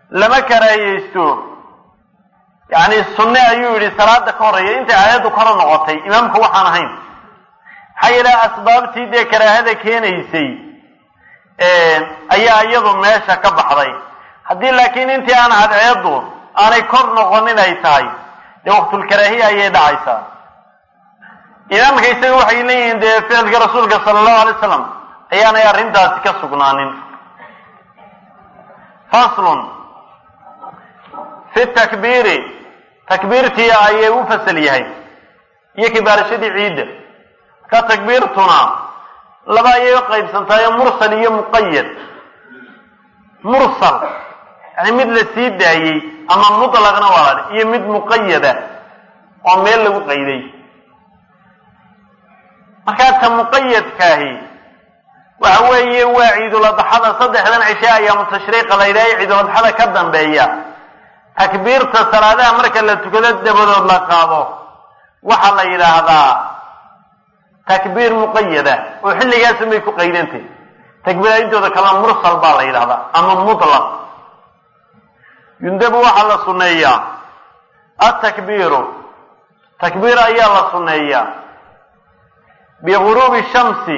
lama karaahiyeysto yacni sunne ayuu yidhi salaada ka horreeya intay aayaddu koro noqotay imaamku waxaan ahayn maxaa yeele asbaabtii dee karaahada keenaysay ayaa iyadu meesha ka baxday haddii laakiin intii aan cadceeddu aanay kor noqonin ay tahay dee waqtulkaraahiya ayay dhacaysaa imaamka isaga waxay leeyihiin dee ficilka rasuulka sala allahu alay wasalam ayaanay arrintaasi ka sugnaanin faslun fi takbiiri takbiirtii ayay u fasal yahay iyo kibaarashadii ciidda ka takbiirtuna laba ayay u qaybsantaayo mursal iyo muqayad mursal yani mid la sii daayey ama mutlaqna waa la iyo mid muqayada oo meel lagu qayday markaa ta muqayadkaahi waxa weeye waa ciiduladxada saddexdan cishe ayaamu tashriiqa la yidhaha ciiduladxada ka dambeeya takbiirta salaadaha marka la tukado dabadood la qaado waxaa la yidhaahdaa takbiir muqayada oo xilligaasun bay ku qaydantay takbiiraintooda kalena mursal baa la yidhahdaa ama mutlaq yundabu waxaa la sunneeyaa atakbiiru takbiir ayaa la sunneeyaa biguruubi shamsi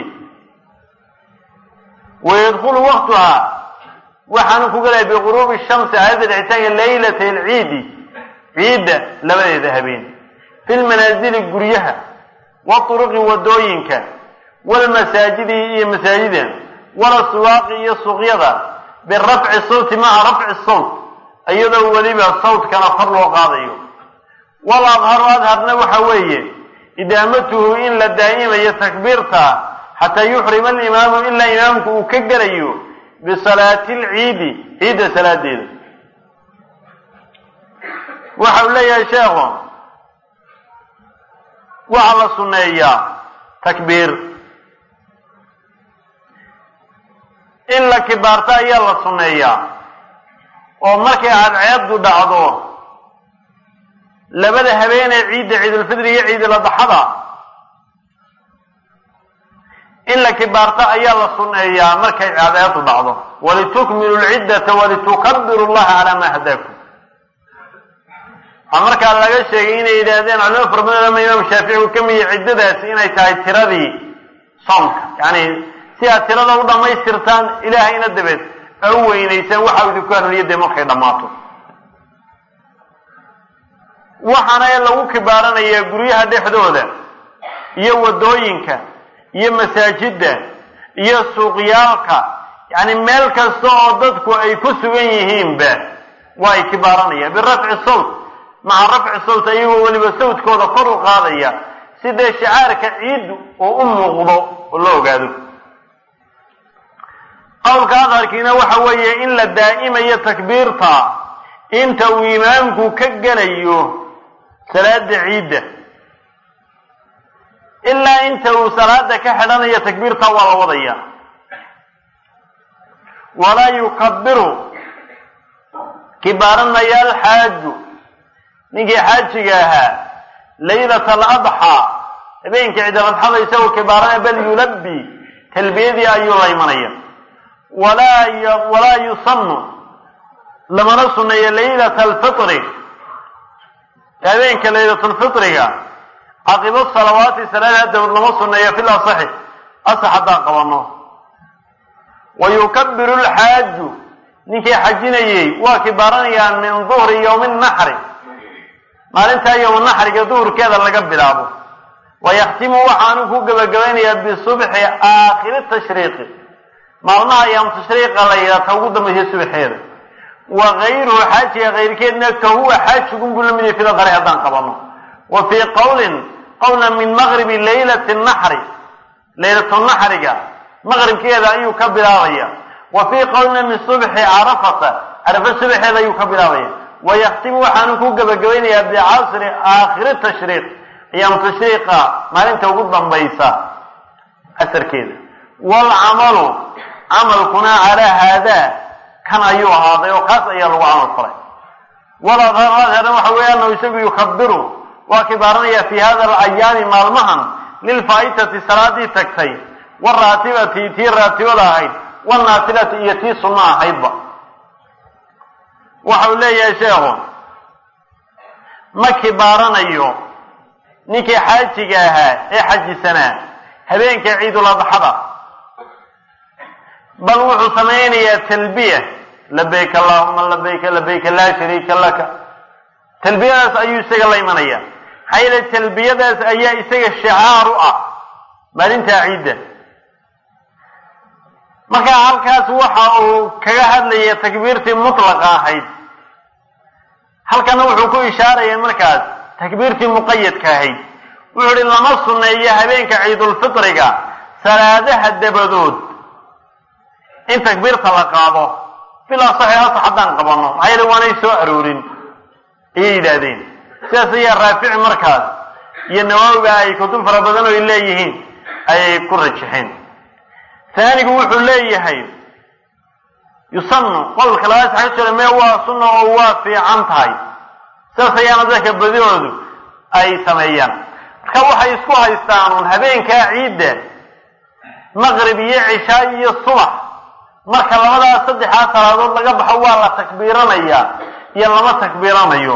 wayadkulu waktuhaa waxaanu ku gelaya biguruubi shamsi aayadda dhicitaanka laylata alciidi ciidda labadeeda habeen fi lmanaasili guryaha waturuqi wadooyinka walmasaajidi iyo masaajida walasuwaaqi iyo suuqyada birafci sawti maca rafci sawt iyadoo weliba sawtkana kor loo qaadayo wal adharu adharna waxa weeye idaamatuhu in la daa'imayo takbiirta xataa yuxrima alimaamu ilaa imaamku uu ka gelayo bisalaati alciidi ciidda salaadeeda waxa uu leeyahay sheekhu waxaa la sunneeyaa takbiir in la kibaarto ayaa la sunneeyaa oo markay cadceeddu dhacdo labada habeenee ciidda ciidulfidri iyo ciiduladxada in la kibaarto ayaa la sunneeyaa markay cadceeddu dhacdo walitukmilu lciddata walitukabiru llaha calaa maa hadaakum waxaa markaa laga sheegay inay yidhaahdeen culimo fara badan ama imaam shaafici uu ka miya ciddadaasi inay tahay tiradii soomka yacni si aad tirada u dhammaystirtaan ilaahayna dabeed a u weynaysaan waxa idinku hanuuniya dee markay dhammaato waxaana lagu kibaaranayaa guryaha dhexdooda iyo waddooyinka iyo masaajidda iyo suuqyaalka yacni meel kasta oo dadku ay ku sugan yihiinba waa ay kibaaranayaan birafci sawt maca rafci sawt ayagoo weliba sawtkooda kor u qaadaya si dee shicaarka ciiddu uu u muuqdo oo la ogaado qowlka adharkiina waxa weeye in la daa'imayo takbiirta inta uu imaamku ka gelayo salaada ciidda ilaa inta uu salaada ka xidhanayo takbiirta waa la wadaya walaa yukabiru kibaaranaya alxaaju ninkii xaajiga ahaa laylata aladxaa habeenkii ciidaladxada isagoo kibaaranaya bal yulabbi talbiyadii ayuu la imanaya walaa walaa yusanu lamana sunneeyo laylata alfitri habeenka laylatulfitriga caqibo salawaati salaadaha dabad lama sunneeyo fil asaxi asax haddaan qabano wa yukabiru lxaaju ninkii xajinayey waa kibaaranayaan min duhri yowmi naxri maalintaa yowma naxriga duhurkeeda laga bilaabo wa yakhtimu waxaanu ku gebagabaynayaa bisubxi aakhiri tashriiqi maalmaha ayaam tashriiqa la yidhaata ugu dambaysa subaxeeda wa gayruhu xaajiga kayrkeedna ka huwa xaajigun buu la mid yahay fil qari haddaan qabano wa fii qowlin qowlna min maqribi laylati naxri laylatu naxriga maqribkeeda ayuu ka bilaabaya wa fii qowlina min subxi carafata carafa subaxeeda ayuu ka bilaabaya wa yakhtimu waxaanu ku gebagabaynayaa bicasri aakhiri tashriiq ayaam tashriiqa maalinta ugu dambaysa casarkeeda waalcamalu camalkuna calaa haadaa kan ayuu ahaaday oo kaas ayaa lagu camal falay waladharna waxa weeye anahu isagu yukabiru waa kibaaranaya fi hada alayaami maalmahan lilfaa'itati salaadii tagtay waraatibati tii raatibada ahayd wanaafilati iyo tii sunno ahaydba waxau leeyahay sheekhu ma kibaaranayo ninkii xaajiga ahaa ee xajisanaa habeenka ciidul adxada bal wuxuu samaynayaa talbiya labayk allahuma labayka labayka laa shariika laka talbiyadaas ayuu isaga la imanaya maxaa yeele talbiyadaas ayaa isaga shicaar u ah maalintaa ciidda marka halkaas waxa uu kaga hadlaya takbiirtii mutlaqa ahayd halkana wuxuu ku ishaaraya markaas takbiirtii muqayadka ahayd wuxuu ihi lama sunneeyo habeenka ciidulfitriga salaadaha dabadood in takbiirta la qaado bilaa saxiixasa haddaan qabanno maxaa yeele waanay soo aroorin ayay yidhaahdeen sidaas ayaa raafici markaas iyo nawaawiga ay kutub fara badan oo ay leeyihiin ayay ku rajaxeen taanigu wuxuu leeyahay yusanu qolka labaad sax jira mee waa sunna oo waa fiican tahay sidaas ayaana dadka badihoodu ay sameeyaan marka waxay isku haystaan un habeenkaa ciidda maqrib iyo cishaa iyo subax marka labadaas saddexdaa salaadood laga baxo waa la takbiiranayaa iyo lama takbiiranayo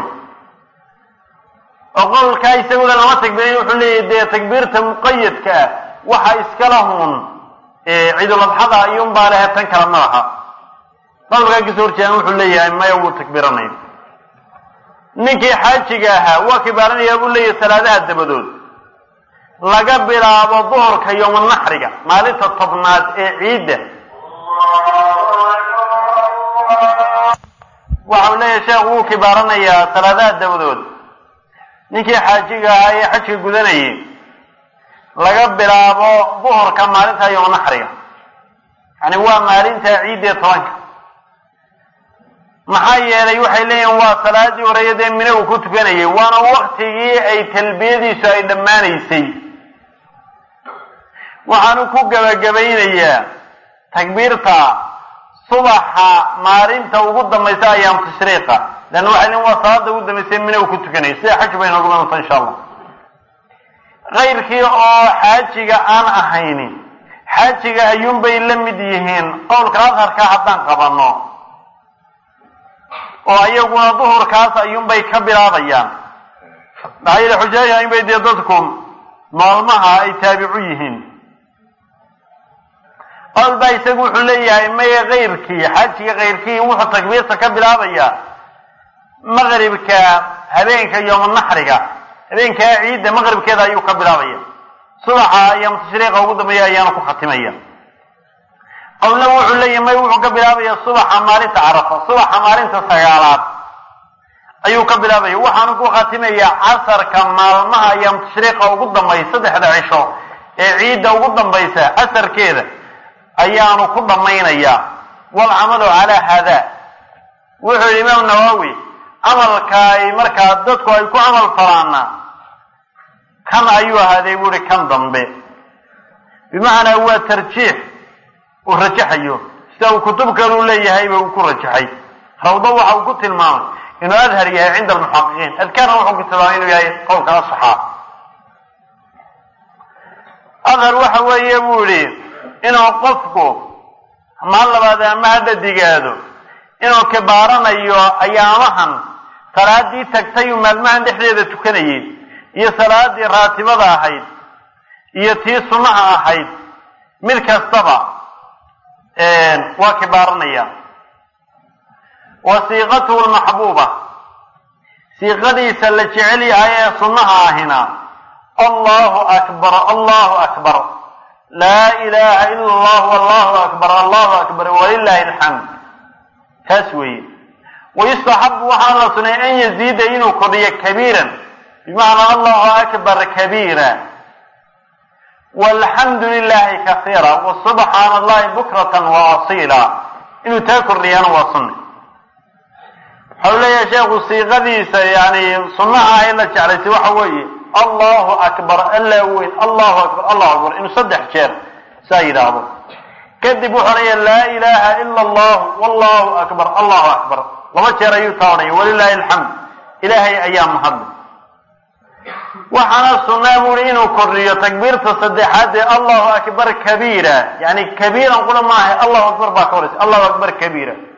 oo qolkaa isaguna lama takbiiranayo wuxuu leeyahay dee takbiirta muqayadka ah waxa iskala hun ciidul adxada iyuunbaa lehe tan kale ma laha qolkaa kasoo horjeedan wuxuu leeyahay maya wuu takbiiranaya ninkii xaajiga ahaa waa kibaaranayaa buu leeyahay salaadaha dabadood laga bilaabo duhurka yowmanaxriga maalinta tobnaad ee ciidda waxau leeyahay sheekh wuu kibaaranayaa salaadaha dabadood ninkii xaajiga ahaa ee xajka gudanayay laga bilaabo duhurka maalinta yowmanaxriga yani waa maalinta ciidda ee tobanka maxaa yeelay waxay leeyihin waa salaadii horeeya dee mine uu ku tukanayay waana waktigii ay talbiyadiisu ay dhammaanaysay waxaanu ku gebagabaynayaa takbiirta subaxa maalinta ugu dambaysa ayaam tashriiqa leanna waxay leeyiin waa salaada ugu dambaysa mine uu ku tukanayay sida xaj bay noogu badanta insha allah kayrkii oo xaajiga aan ahayni xaajiga ayuunbay la mid yihiin qowlka adharka haddaan qabanno oo ayaguna duhurkaas ayuunbay ka bilaabayaan maxaa yeele xujaayaha inbay dee dadku maalmaha ay taabicu yihiin qowl baa isagu wuxuu leeyahay maya kayrkii xaajiga kayrkii wuxuu takbiirta ka bilaabayaa maqribka habeenka yowmanaxriga habeenkaa ciidda maqribkeeda ayuu ka bilaabaya subaxa ayaam tashriiqa ugu dambeeya ayaana ku khatimaya qowlna wuxuu leeyahay may wuxuu ka bilaabaya subaxa maalinta carafa subaxa maalinta sagaalaad ayuu ka bilaabaya waxaanu ku khatimayaa casarka maalmaha ayaam tashriiqa ugu dambaysa saddexda cisho ee ciidda ugu dambaysa casarkeeda ayaanu ku dhammaynayaa walcamalu calaa haada wuxuu yihi imaam nawowi camalka ay markaa dadku ay ku camal falaana kan ayuu ahaaday buuhi kan dambe bimacnaa waa tarjiix uu rajaxayo sida uu kutub kaleu leeyahayba uu ku rajaxay rawdo waxa uu ku tilmaamay inuu adhar yahay cinda almuxaqiqiin adkaarna wuxuu ku tilmaamay inuu yahay qowlka asaxaa adhar waxa weeye buu yihi inuu qofku maan labaad ama hadda digaado inuu kibaaranayo ayaamahan salaadii tagtay uu maalmahan dhexdeeda tukanayay iyo salaadii raatibada ahayd iyo tii sunnaha ahayd mid kastaba waa kibaaranaya wa siiqatuhu lmaxbuuba siiqadiisa la jecel yahay ee sunnaha ahina allahu akbar allahu akbar laa ilaha ila allah allahu akbar allahu akbar walilahi alxamd taas weeye wayustaxabu waxaa la sunay an yaziida inuu kordhiyo kabiiran bimacnaa allahu akbar kabiira walxamdu lilahi kasiira wasubxaana allahi bukratan wa asiila inuu taa kordhiyaana waa sunna waxau leeyahay sheekhu siiqadiisa yani sunnaha ee la jeclaysay waxa weeye allahu akbar alla weyn allahu akbar allahu akbar inuu saddex jeer saa yidhaahdo kadib wuxuu odhanaya laa ilaha ila allah wallahu akbar allahu akbar laba jeer ayuu taa odhanaya walilahi alxamd ilaahay ayaa mahadle waxaana sunnaa buuri inuu kordhiyo takbiirta saddexaad ee allahu akbar kabiira yani kabiiran qura maaha allahu akbar baa ka horaysa allahu akbar kabiira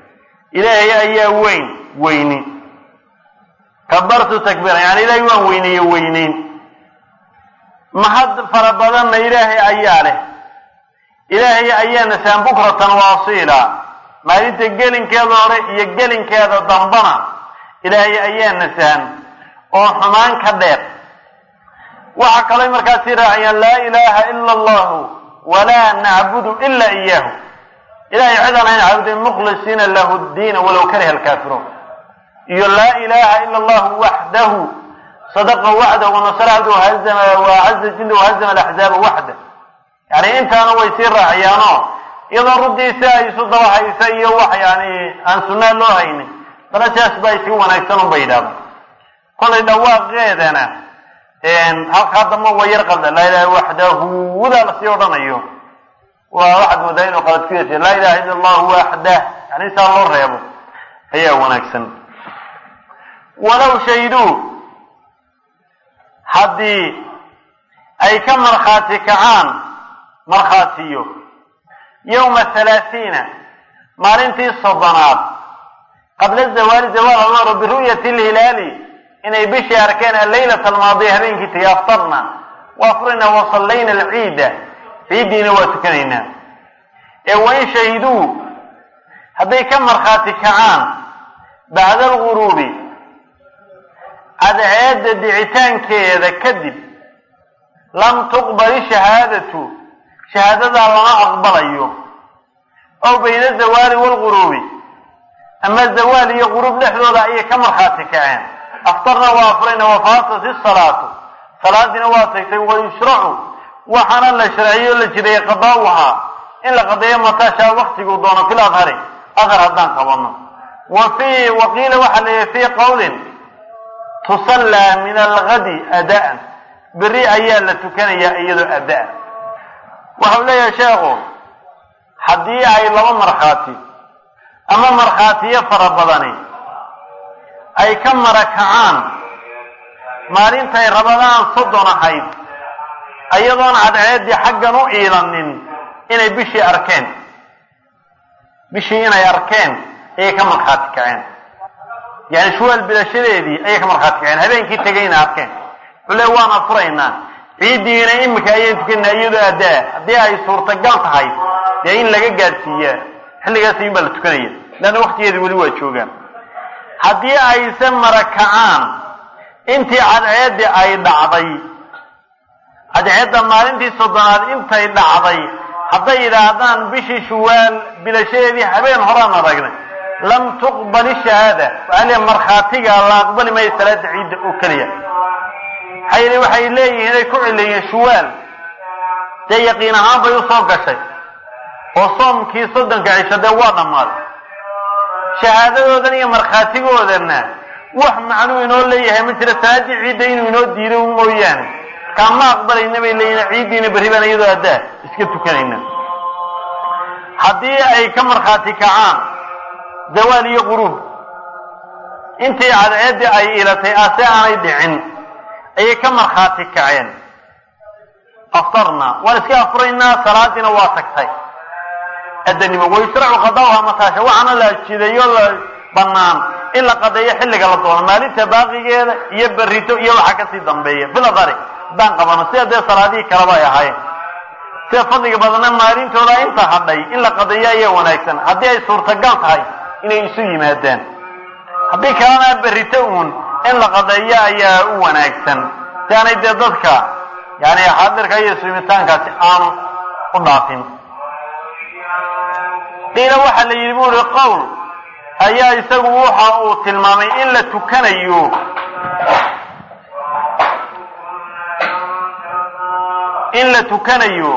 ilaahay ayaa weyn weyni kabartu takbiiran yani ilaahay waan weyneeye weyneyn mahad fara badanna ilaahay ayaa leh ilaahay ayaa nasaan bukratan waasiila maalinta gelinkeeda hore iyo gelinkeeda dambana ilaahay ayaa nasaan oo xumaan ka dheer waxaa kaloo markaasi raaciyaan laa ilaaha ila allahu walaa nacbudu ila iyaahu ilahay cidaan hayn caabudin mukhlisiina lahu ddiina walow kariha alkaafiruun iyo laa ilaha ila allahu waxdahu sadaqa waxdahu wanasara abdu wahazama wacaza jinda wahazama alaxzaaba waxda yani intaana way sii raaciyaanoo iyadoo runtiisa ay isu daba haysa iyo wax yani aan sunnaa loo haynin dana sidaas baa iska wanaagsan un bay yidhahda kolay dhawaaqeedana halkaa damba waa yar qalda laa ilaha waxdahu wadaa lasii odhanayo waa waxaad moodaa inuu qalad ku yeeshay laa ilaha illa allahu waxdah yani intaa loo reebo ayaa wanaagsan walow shayduu haddii ay ka markhaati kacaan markhaatiyo yowma halaathiina maalintii soddonaad qabla zawaali zawaal almaro biru'yati lhilaali inay bishii arkeen alleylata almaadiya habeenkii tagay aftarna waa furina wa sallayna alciida ciiddiina waa tukanaynaa ee wain shahiduu hadday ka markhaati kacaan bacda alguruubi cadceedda dhicitaankeeda kadib lam tuqbali shahaadatu shahaadadaa lama aqbalayo ow bayna zawaali waalguruubi ama zawaal iyo guruub dhexdooda ayay ka markhaati kaceen aftarna waa afurayna wafaatat isalaatu salaadiina waa tagtay wayushracu waxaana la sharciyo la jiray qadaa'uhaa in la qadeeyo mataashaa waktiguu doono fil adhari adhar haddaan qabano wa fii waqiila waxaa la yihi fii qowlin tusallaa min algadi adaan berri ayaa la tukanayaa iyadoo adaan waxau leeyahay sheekhu haddii ay laba markhaati ama markhaatiyo fara badani ay ka marakacaan maalintay rabadaan soddon ahayd ayadoon cadceeddii xaggan u iilanin inay bishii arkeen bishii inay arkeen ayay ka markhaati kaceen yani shuwaal bilashadeedii ayay ka markhaati kaceen habeenkii tegayna arkeen wuxuu le waan afuraynaa ciiddiina imika ayaan tukanaa iyadoo addaa haddii ay suurtagal tahay dee in laga gaadhsiiyaa xilligaas ayun baa la tukanaya leanna waktigeedii weli waa joogaan haddii ayse marakacaan intii cadceeddii ay dhacday cadceedda maalintii soddonaad intay dhacday hadday yidhaahdaan bishii shuwaal bilashadeedii habeen horaan aragnay lam tuqbali shahaada waxaa leeya markhaatiga la aqbali maayo salaada ciidda oo keliya maxaa yeele waxay leeyihiin inay ku cileeyeen shuwaal dee yaqiin ahaan bay usoo gashay oo soomkii soddonka cisho dee waa dhammaaday shahaadadoodan iyo markhaatigoodanna wax macnuu inoo leeyahay ma jira salaaddii ciidda inuu inoo diido mooyaane markaa ma aqbalayna bay leeyihin ciiddiina berri baan iyadoo addaa iska tukanayna haddii ay ka markhaati kacaan zawaal iyo quruub intii cadceeddii ay ilatay ase aanay dhicin ayay ka markhaati kaceen aftarna waan iska afuraynaa salaadiina waa tagtay adanimo wayushracu qadaauha mataasha waxaana la jideeyo la bannaan in la qadeeyo xilliga la doono maalinta baaqigeeda iyo berrito iyo waxa kasii dambeeya filadari haddaan qabano sida dee salaadihii kaleba ay ahaayeen sida fadliga badanna maalintooda inta hadhay in la qadeeyo ayaa wanaagsan haddii ay suurtagal tahay inay isu yimaadaan haddii kalena berrito uun in la qadeeyo ayaa u wanaagsan si aanay dee dadka yani xaadirka iyo sumitaankaasi aanu u dhaafin qiila waxaa la yidhi bu uri qowl ayaa isagu waxa uu tilmaamay in la tukanayo in la tukanayo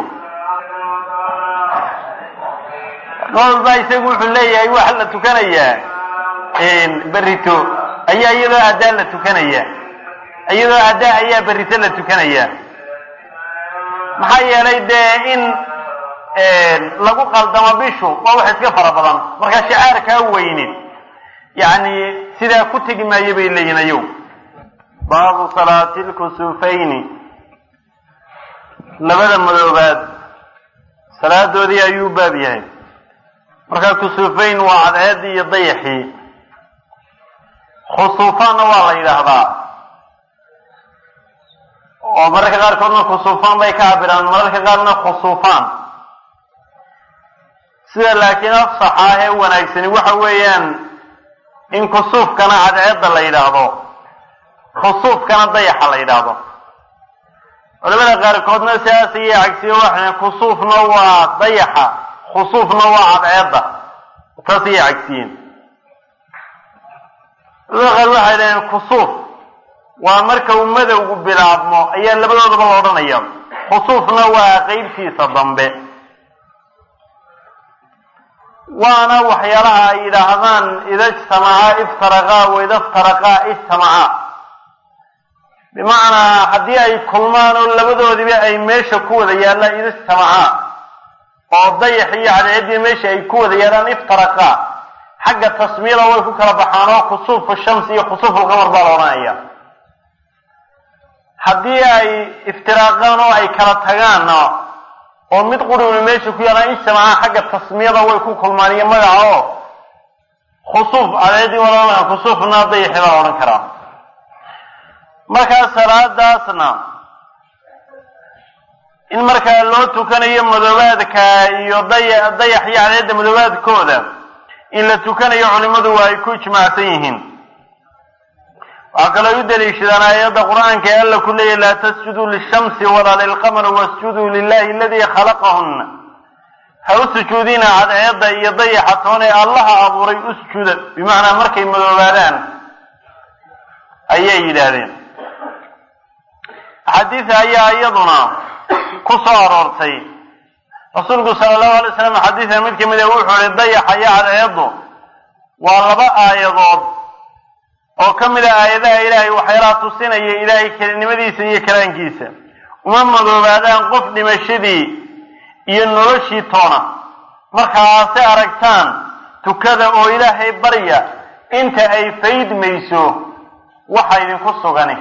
qowl baa isagu wuxuu leeyahay waxa la tukanayaa berrito ayaa iyadoo addaa la tukanaya iyadoo addaa ayaa berrito la tukanaya maxaa yeelay dee in lagu qaldamo bishu waa wax iska fara badan marka shicaarkaa weyne yani sidaa ku tegi maayo bay leeyihin ayow baabu salaati lkusufayni labada madoobaad salaadoodii ayuu baab yahay markaa kusuufayn waa cadceeddii iyo dayaxii khusuufaanna waa la yidhaahdaa oo mararka qaarkoodna khusuufaan bay ka cabiraan mararka qaarna khusuufaan sida laakiin afsaxa ee wanaagsani waxa weeyaan in kusuufkana cadceedda la yidhaahdo khusuufkana dayaxa la yidhaahdo culamada qaarkoodna sidaas ayay cagsiyo waxay kusuufna waa dayaxa khusuufna waa cadceedda taas ayay cagsiyeen culamada qaar waxay dhaheen kusuuf waa marka uu madowgu bilaabmo ayaa labadoodaba la odhanaya khusuufna waa qeybtiisa dambe waana waxyaalaha ay yidhaahdaan ida ijtamacaa iftaraqaa waida iftaraqaa ijtamacaa bimacnaa haddii ay kulmaan oo labadoodiba ay meesha ku wada yaallaan ida ijtamacaa oo dayax iyo cadceeddii meesha ay ku wada yaallaan iftaraqaa xagga tasmiyada way ku kala baxaan oo khusuufu shamsi iyo khusuufu lqamar baa la odhanaya haddii ay iftiraaqaan oo ay kala tagaanna oo mid quruna meesha ku yaalaan ijtamacaa xagga tasmiyada way ku kulmaan iyo magaca oo khusuuf cadeedii waa khusuufna dayaxi baa odhan karaa markaa salaadaasna in markaa loo tukanayo madoobaadka iyo daya dayax iyo cadeedda madoobaadkooda in la tukanayo culimadu waa ay ku ijmaacsan yihiin waxaa kaloo u daliishadaan aayadda qur-aanka ee alla ku leeyahy laa tasjuduu lishamsi walaa lilqamar wasjuduu lilahi aladii khalaqahunna ha u sujuudina cadceedda iyo dayaxa toon ee allaha abuuray u sujuuda bimacnaa markay madoobaadaan ayay yidhaahdeen axaadiisa ayaa iyaduna ku soo aroortay rasuulku sala allahu alay slam xadiisa mid kamid a wuxuu ihi dayaxa iyo cadceeddu waa laba aayadood oo ka mid a aayadaha ilaahay waxyaalaha tusinaya ilaahay kelinimadiisa iyo kalaankiisa uma madoobaadaan qof dhimashadii iyo noloshii toona markaase aragtaan tukada oo ilaahay barya inta ay faydmayso waxa idinku sugani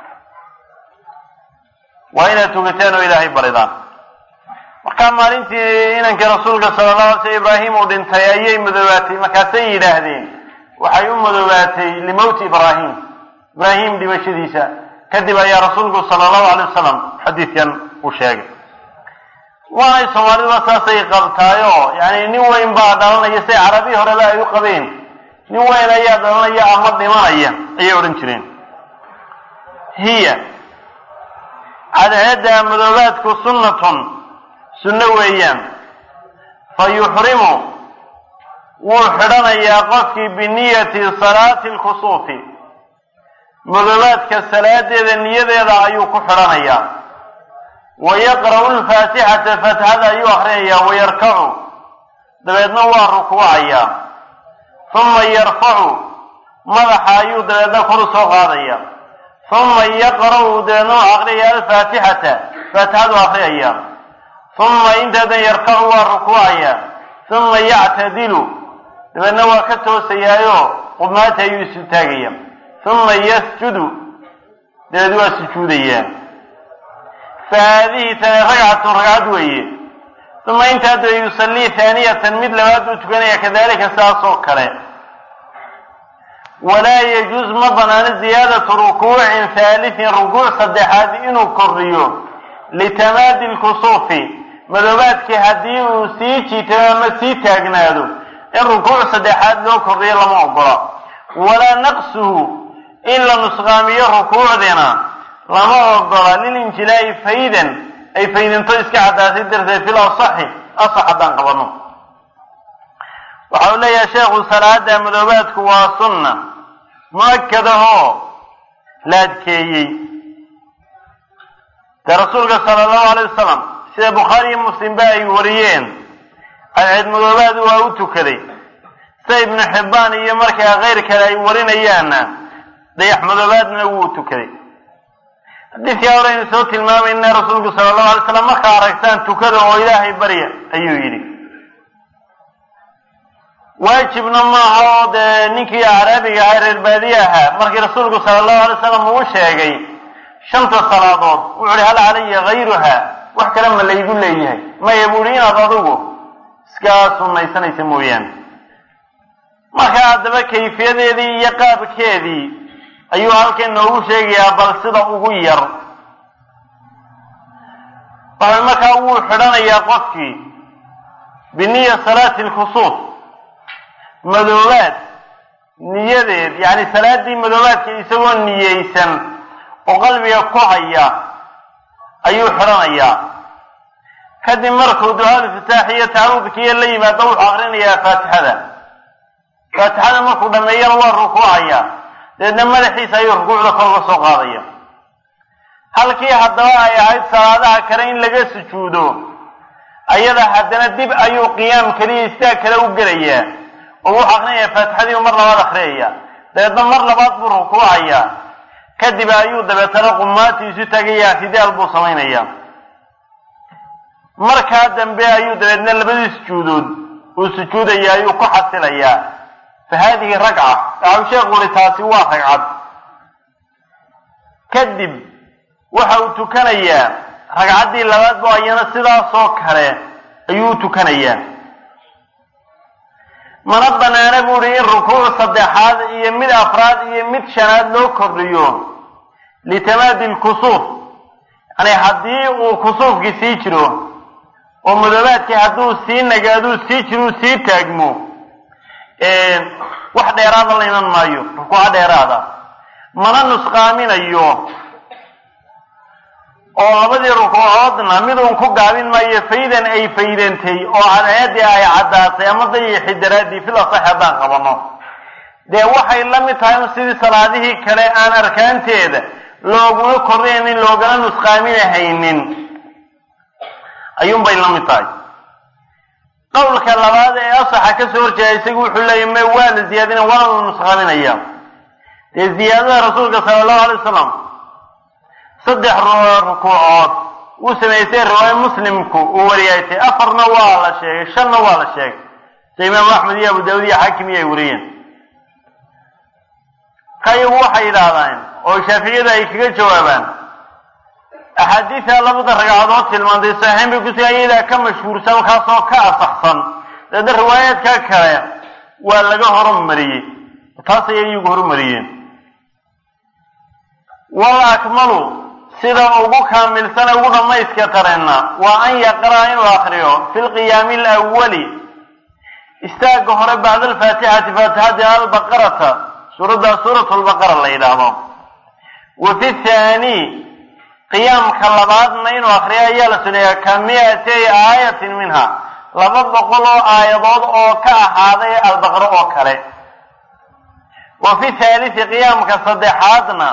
waa inaad tukataan oo ilaahay baridaan markaa maalintii inankii rasuulka sala allahu alay sl ibraahim uu dhintay ayay madoobaatay markaasay yidhaahdeen waxay u madoobaatay limowti ibraahim ibraahim dhimashadiisa kadib ayaa rasuulku sala allahu alay wasalam xadiidkan uu sheegay waanay soomaaliduba saasay qabtaayoo yani nin weyn baa dhalanaya say carabi horeba ay u qabeen nin weyn ayaa dhalanaya ama dhimanaya ayay odhan jireen hiya cadceedda madoobaadku sunnatun sunno weeyaan fa yuxrimu wuu xidhanayaa qofkii biniyati salaati lkusuufi madoobaadka salaadeeda niyadeeda ayuu ku xidhanayaa wa yaqra'u lfaatixata fatxada ayuu akrinayaa wayarkacu dabeedna waa rukuucayaa uma yarfacu madaxa ayuu dabeedna kor u soo qaadaya uma yaqra'u dabeedna waa akriyaya alfaatixata faatixadu akriyaya uma intaadan yarkacu waa rukuucaya uma yactadilu dabeedna waa ka toosayaayo qumaata ayuu isu taagaya uma yasjudu dabeed waa sujuudayaa fa haadihi tani ragcatun ragcad weeye uma intaa dabe yusallii haaniyatan mid labaad buu tukanaya kadalika sidaas oo kale walaa yajuuz ma banaano ziyaadatu rukuucin haalisin rukuuc saddexaad inuu kordhiyo litamaadi lkusuufi madoobaadkii haddii uu sii jiitamo ama sii taagnaado in rukuuc saddexaad loo kordhiyo lama ogola walaa naqsuhu in la nusqaamiyo rukuucdina lama ogola lilinjilaa'i faydan ay faydinto iska caddaatay darteed fil asaxi asax haddaan qabano waxa uu leeyahay sheekhu salaada madoobaadku waa sunna mu-akadahoo la adkeeyey dee rasuulka sala allahu alay wasalam sida bukhaari iyo muslimba ay wariyeen cadceed madoobaad waa u tukaday sida ibnu xibbaan iyo markaa keyr kale ay warinayaanna dayax madoobaadna wuu tukaday xadiidkaa hore aynu soo tilmaamayna rasuulku sala allahu alay slam markaa aragtaan tukada oo ilaahay barya ayuu yidhi waajibna maaha oo dee ninkii acraabiga ahaa reer baadiye ahaa markii rasuulku sala allahu alay slam uu sheegay shanta salaadood wuxu uhi hal calaya hayruha wax kale ma laygu leeyahay maya buu ihi inaad adigu iska sunnaysanaysa mooyaane marka haddaba kayfiyadeedii iyo qaabkeedii ayuu halkan noogu sheegayaa bal sida ugu yar waxay markaa wuu xidhanayaa qofkii biniya salaati lkusuuf madoobaad niyadeed yacni salaaddii madoobaadka isagoo niyeysan oo qalbiga ku haya ayuu xidhanayaa kadib markuu ducaal iftitaax iyo tacawudkiiyo la yimaado wuxuu akrinayaa faatixada faatixada markuu dhameeyana waa rukuucaya dabeedna madaxiisa ayuu rukuucda kor uga soo qaadaya halkii haddaba ay ahayd salaadaha kale in laga sujuudo ayada haddana dib ayuu qiyaam keliya istaag kale u gelayaa oo wuxuu akrinayaa faatixadiiu mar labaad akriyaya dabeedna mar labaad buu rukuucaya kadib ayuu dabeetana qumaatiisu tagaya ictidaal buu samaynaya markaa dambe ayuu dabeedna labadii sujuudood uu sujuudaya ayuu ku xasilayaa fa haadihi ragca waxau sheekhu uri taasi waa ragcad kadib waxa uu tukanayaa ragcaddii labaad bo ayana sidaasoo kale ayuu u tukanayaa mana banaana bu uhi in rukuuc saddexaad iyo mid afraad iyo mid shanaad loo kordhiyo litamaadi lkusuuf yani haddii uu kusuufkii sii jiro oo madoobaadkii hadduu sii nagaaduu sii jiruu sii taagmo wax dheeraada la iman maayo rukuuco dheeraada mana nusqaaminayo oo labadii rukuucoodna mid uun ku gaabin maayo faydan ay faydantay oo cadceeddii ay caddaatay ama dayixi daraaddii fil asax haddaan qabano dee waxay la mid tahay un sidii salaadihii kale aan arkaanteeda looguna kordhaynin loogana nusqaaminahaynin ayuunbay la mid tahay qowlka labaad ee asaxa ka soo horjeeda isagu wuxuu leeyahy may waa la ziyaadina waana la nusqaaminaya dee ziyaadada rasuulka sala allahu alay wasalam saddex rukuucood uu samaysay riwaayo muslimku uu wariyaytay afarna waa la sheegay shanna waa la sheegay sida imaamu axmed iyo abu daawud iyo xaakim iyo ay wariyeen ka iyagu waxay yidhaahdaan oo shaaficiyada ay kaga jawaabaan axaadiida labada ragcadood tilmaantay saxiixin bay kusi ayadaa ka mashhuursan kaasoo ka asaxsan daedna riwaayaadka kale waa laga horumariyey taas ayay iyagu horumariyeen wal akmalu sida ugu kaamilsana ugu dhammayska tareenna waa an yaqra'a inuu akriyo fi lqiyaami alawali istaagga hore bacda alfaatixati faatixati albaqarata suuradda suurat lbaqara la yidhaahdo wa fi thaani qiyaamka labaadna inuu akriyo ayaa la suneeyaa ka mi-atay aayatin minha laba boqol oo aayadood oo ka ahaaday albaqaro oo kale wa fi thaalisi qiyaamka saddexaadna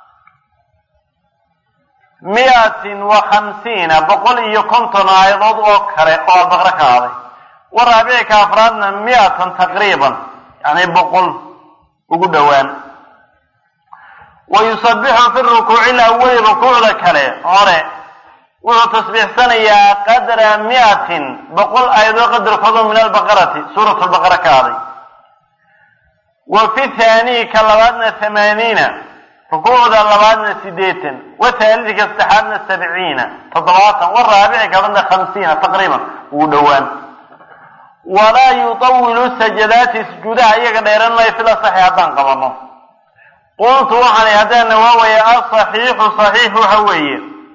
mi-atin wa khamsiina boqol iyo konton aayadood oo kale oo albaqro ka ahaaday wa raabicika afraadna mi-atan taqriiban yani boqol ugu dhowaan wa yusabixu fi rukuuci lawali rukuucda kale hore wuxuu tasbiixsanayaa qadra mi-atin boqol aayadood qadarkoodo min albaqarati suurat lbaqara ka aday wa fi thaani ka labaadna thamaaniina rukuucda labaadna sideetan wa thaalidka saddexaadna sabciina toddobaatan wa raabici kabadna khamsiina taqriiban ugu dhowaan walaa yutawilu sajadaati sujuudaha iyaga dheeran maayo fil asaxi haddaan qabano qultu waxaan haddaana waawaya asaxiixu saxiix waxa weeye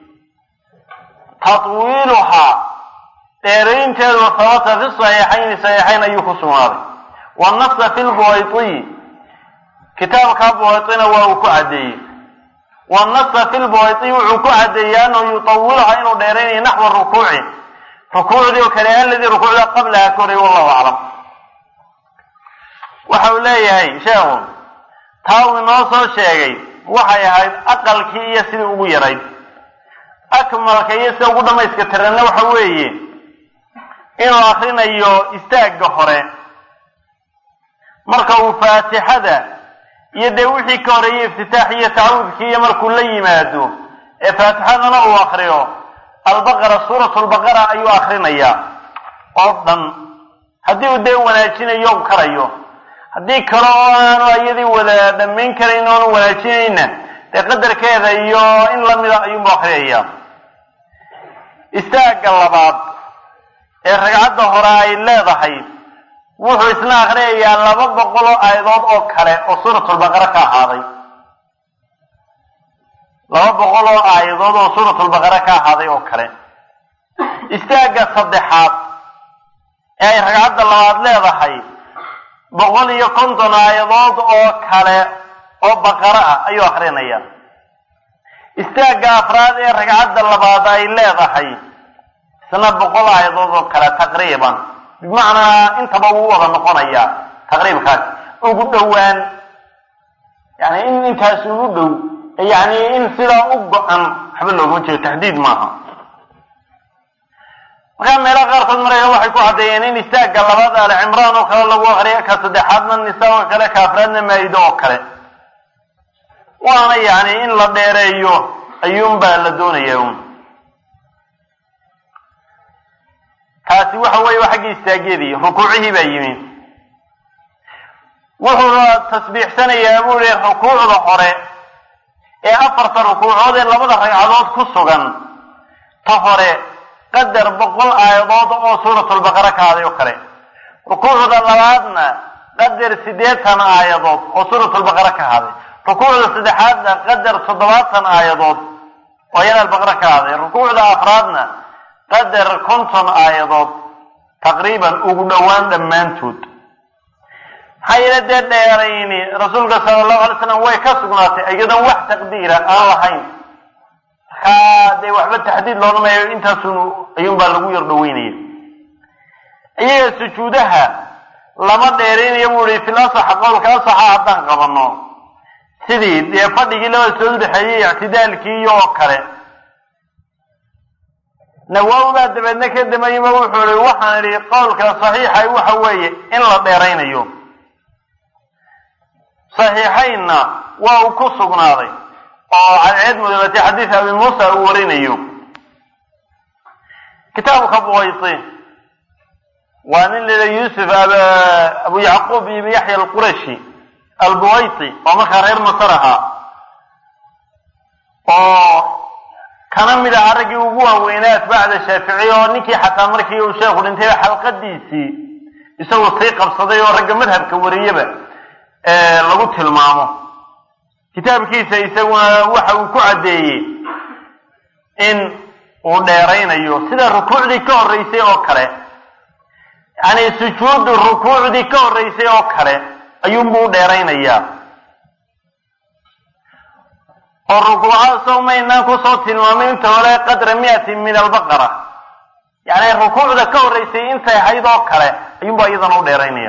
tatwiiluhaa dheeraynteedu sabata fi saxiixayni saxiixayn ayuu ku sugnaaday wanasa fi lbuwaytiyi kitaabkaa buwaytina waa uu ku caddeeyey wanasa fi lbuwaytiyi wuxuu ku caddeeyey anahu yutawiluhaa inuu dheeraynayo naxwa rukuuci rukuucdii oo kale aladii rukuucda qablaha ka horey wallahu aclam waxa uu leeyahay sheekhu taa uu inoo soo sheegay waxay ahayd aqalkii iyo sidii ugu yarayd akmalka iyo sida ugu dhamayska tiranna waxa weeye inuu akrinayo istaagga hore marka uu faatixada iyo dee wixii ka horeeyey iftitaax iyo tacawudkii iyo markuu la yimaado ee faatixadana uu akriyo albaqara suuratu lbaqara ayuu akrinayaa oo dhan haddii uu dee wanaajinayo u karayo haddii kale oo aanu iyadii wada dhammayn karayn oonu wanaajinayna dee qadarkeeda iyo in lamida ayuunbu akriyaya istaagga labaad ee ragcadda hore ay leedahay wuxuu isna akhriyayaa laba boqol oo aayadood oo kale oo suuratulbaqara ka ahaaday laba boqol oo aayadood oo suuratulbaqara ka ahaaday oo kale istaagga saddexaad ee ay ragcadda labaad leedahay boqol iyo konton aayadood oo kale oo baqaro ah ayuu akrinaya istaagga afraad ee ragcadda labaad ay leedahay isna boqol aayadood oo kale taqriiban bimacnaa intaba wuu wada noqonayaa taqriibkaas ugu dhowaan yani in intaas ugu dhow yani in sidaa u go-an waxba loogama jeedo taxdiid maaha markaa meelaha qaarkood marayka waxay ku caddeeyeen in istaagga labaad ali cimraan oo kale lagu akriyo ka saddexaadna nisa oo kale ka afraadna maa'ido oo kale waana yani in la dheereeyo ayuunbaa la doonaya un taasi waxa weeye waa xaggii istaagyadii rukuucihii baa yimi wuxuuna tasbiixsanayaa buu yihi rukuucda hore ee afarta rukuucood ee labada ragcadood ku sugan ta hore qadar boqol aayadood oo suuratulbaqara ka haday oo kale rukuucda labaadna qadar siddeetan aayadood oo suuratulbaqara ka haday rukuucda saddexaadna qadar toddobaatan aayadood oo iyada albaqara ka haday rukuucda afraadna qadar konton aayadood taqriiban ugu dhowaan dhammaantood maxaa yeele dee dheerayni rasuulka sala allahu alay slam way ka sugnaatay iyadoon wax taqdiira aan lahayn markaa dee waxba taxdiid loodhamayo intaasun ayuunbaa lagu yar dhaweynaya iyaga sujuudaha lama dheeraynayo buu ihi fil asaxa qowlka asaxa haddaan qabanno sidii dee fadhigii labada soo udhexeeyey ictidaalkii oo kale nawaawi baa dabeedna ka damayima wuxuu ihi waxaan idhi qowlka saxiixa waxa weeye in la dheeraynayo saxiixaynna waa uu ku sugnaaday oo cadceed mudoobatay xadiis abi muusa uu warinayo kitaabka buwayti waa nin lila yuusuf abu yacquub ibn yaxya alqurashi albuwayti oo markaa reer masar ahaa oo kana mid aha raggii ugu waaweynaa atbaacda shaaficiy oo ninkii xataa markii uu sheekhu dhintay xalqadiisii isagoo sii qabsaday oo ragga madhabka wariyaba lagu tilmaamo kitaabkiisa isaguna waxa uu ku caddeeyey in uu dheeraynayo sida rukuucdii ka horreysay oo kale yacni sujuudu rukuucdii ka horreysay oo kale ayuunbuu u dheeraynayaa oo rukuucaasoo maynaan kusoo tilmaamay inta hore qadra miatin min albaqara yacni rukuucda ka horreysay intay ahayd oo kale ayuunbaa iyadana u dheeraynaya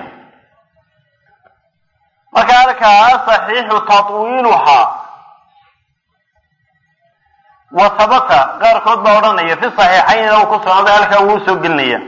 marka halkaa saxiixu tatwiiluhaa wa habata qaarkood baa odhanaya fi saxiixaynina uu ku sugnaaday halkaa wuu usoo gelinaya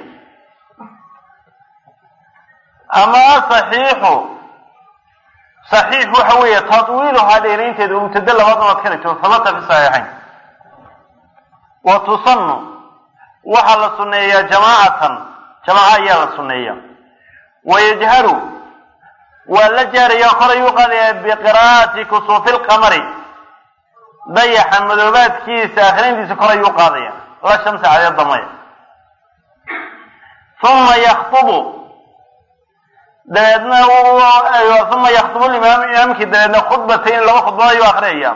ama saxiixu saxiix waxa weeye tatwiiluhaa dheeraynteeda oo mubtado labaad inaad ka dhigto habata fi saxiixayn wa tusanu waxaa la sunneeyaa jamaacatan jamaaca ayaa la sunneeya wayajharu waa la jaaraya kor ayuu qaadaya biqiraa'ati kusuufi lqamari dayaxa madoobaadkiisa akhrintiisa kor ayuu qaadaya la shamsi cadeeda maya uma yaktubu dabeedna uma yaktubu limaam imaamkii dabeedna khudbatayn laba khudbad ayuu akriyaya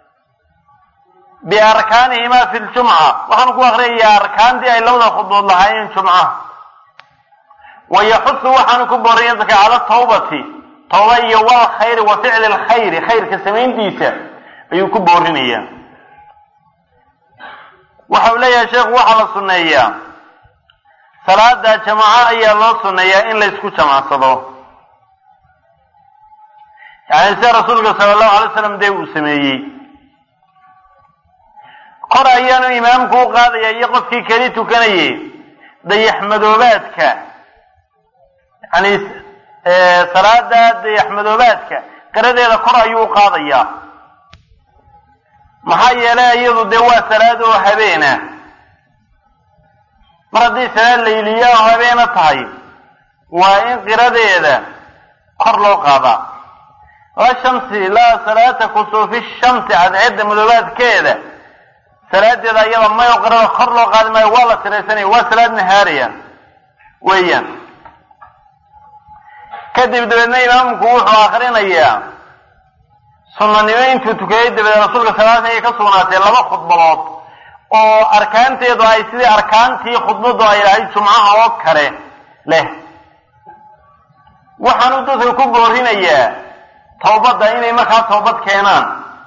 biarkaanihima fi ljumca waxaan ku akriyayaa arkaantii ay labada khudbood lahaayeen jumca wa yaxusu waxaanu ku booraya dadka cala tawbati tawba iyo wal khayri wa ficli lkhayri khayrka samayntiisa ayuu ku boorinayaa waxa uu leeyahay sheekhu waxaa la sunneeyaa salaada jamaaco ayaa loo sunneeyaa in la ysku jamacsado yani sida rasuulka sala allahu alay slam dee uu sameeyey kor ayaanu imaamku u qaadaya iyo qofkii keli tukanayay dayax madoobaadka yani salaada dayax madoobaadka qiradeeda kor ayuu u qaadayaa maxaa yeelay iyadu dee waa salaad oo habeena mar haddii salaad layliya oo habeena tahay waa in qiradeeda kor loo qaadaa la shamsi laa salaata kusuufi shamsi cadceedda madoobaadkeeda salaadeeda iyada mayo qirada kor loo qaadi maayo waa la siraysanaya waa salaad nahaariya weeyaan kadib dabeedna imaamku wuxuu akrinayaa sunanimo intuu tukaday dabeed rasuulka sal ay ka sugnaatay laba khudbadood oo arkaanteedu ay sidii arkaantii khudbadu ay lahayd jumcaha oo kale leh waxaanu dadka ku boorinayaa tawbadda inay markaa toobad keenaan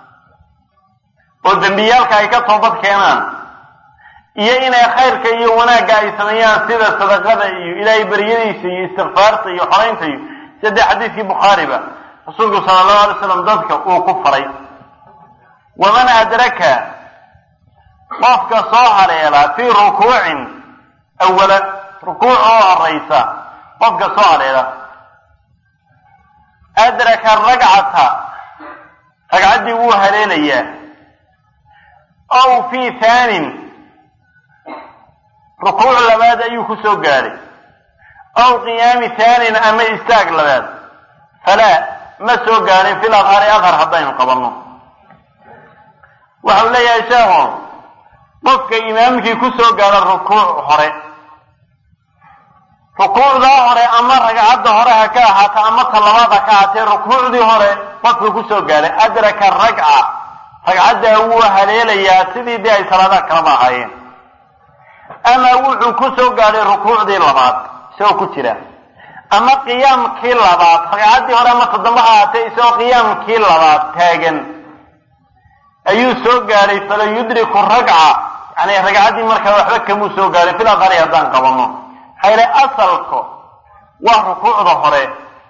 oo dembiyaalka ay ka toobad keenaan iyo inay khayrka iyo wanaagga ay sameeyaan sida sadaqada iyo ilaahay baryadiisa iyo istikfaarta iyo xoraynta iyo sida xadiiskii bukhaariba rasuulku sala allahu alay slam dadka uu ku faray waman adraka qofka soo haleela fii rukuucin awala rukuuc oo horaysa qofka soo haleela adraka ragcata ragcaddii wuu haleelayaa ow fii thaanin rukuuc labaad ayuu ku soo gaadhay ow qiyaami thaanin ama istaag labaad falaa ma soo gaadhin fil adhari adhar haddaynu qabanno waxau leeyahay sheekhu qofka imaamkii ku soo gaadha rukuuc hore rukuucdaa hore ama ragcadda hore ha ka ahaata ama ta labaad ha ka ahaatee rukuucdii hore qofka ku soo gaadhay adraka ragca ragcaddaa wuu haleelayaa sidii dee ay salaadaha kalaba ahaayeen ama wuxuu ku soo gaadhay rukuucdii labaad isagoo ku jira ama qiyaamkii labaad ragcaddii hore ama toddoba ha ahaatee isagoo qiyaamkii labaad taagan ayuu soo gaadhay fala yudriku ragca yani ragcaddii markaa waxba kamuu soo gaadhay fil adhari haddaan qabanno hayre asalka waa rukuucda hore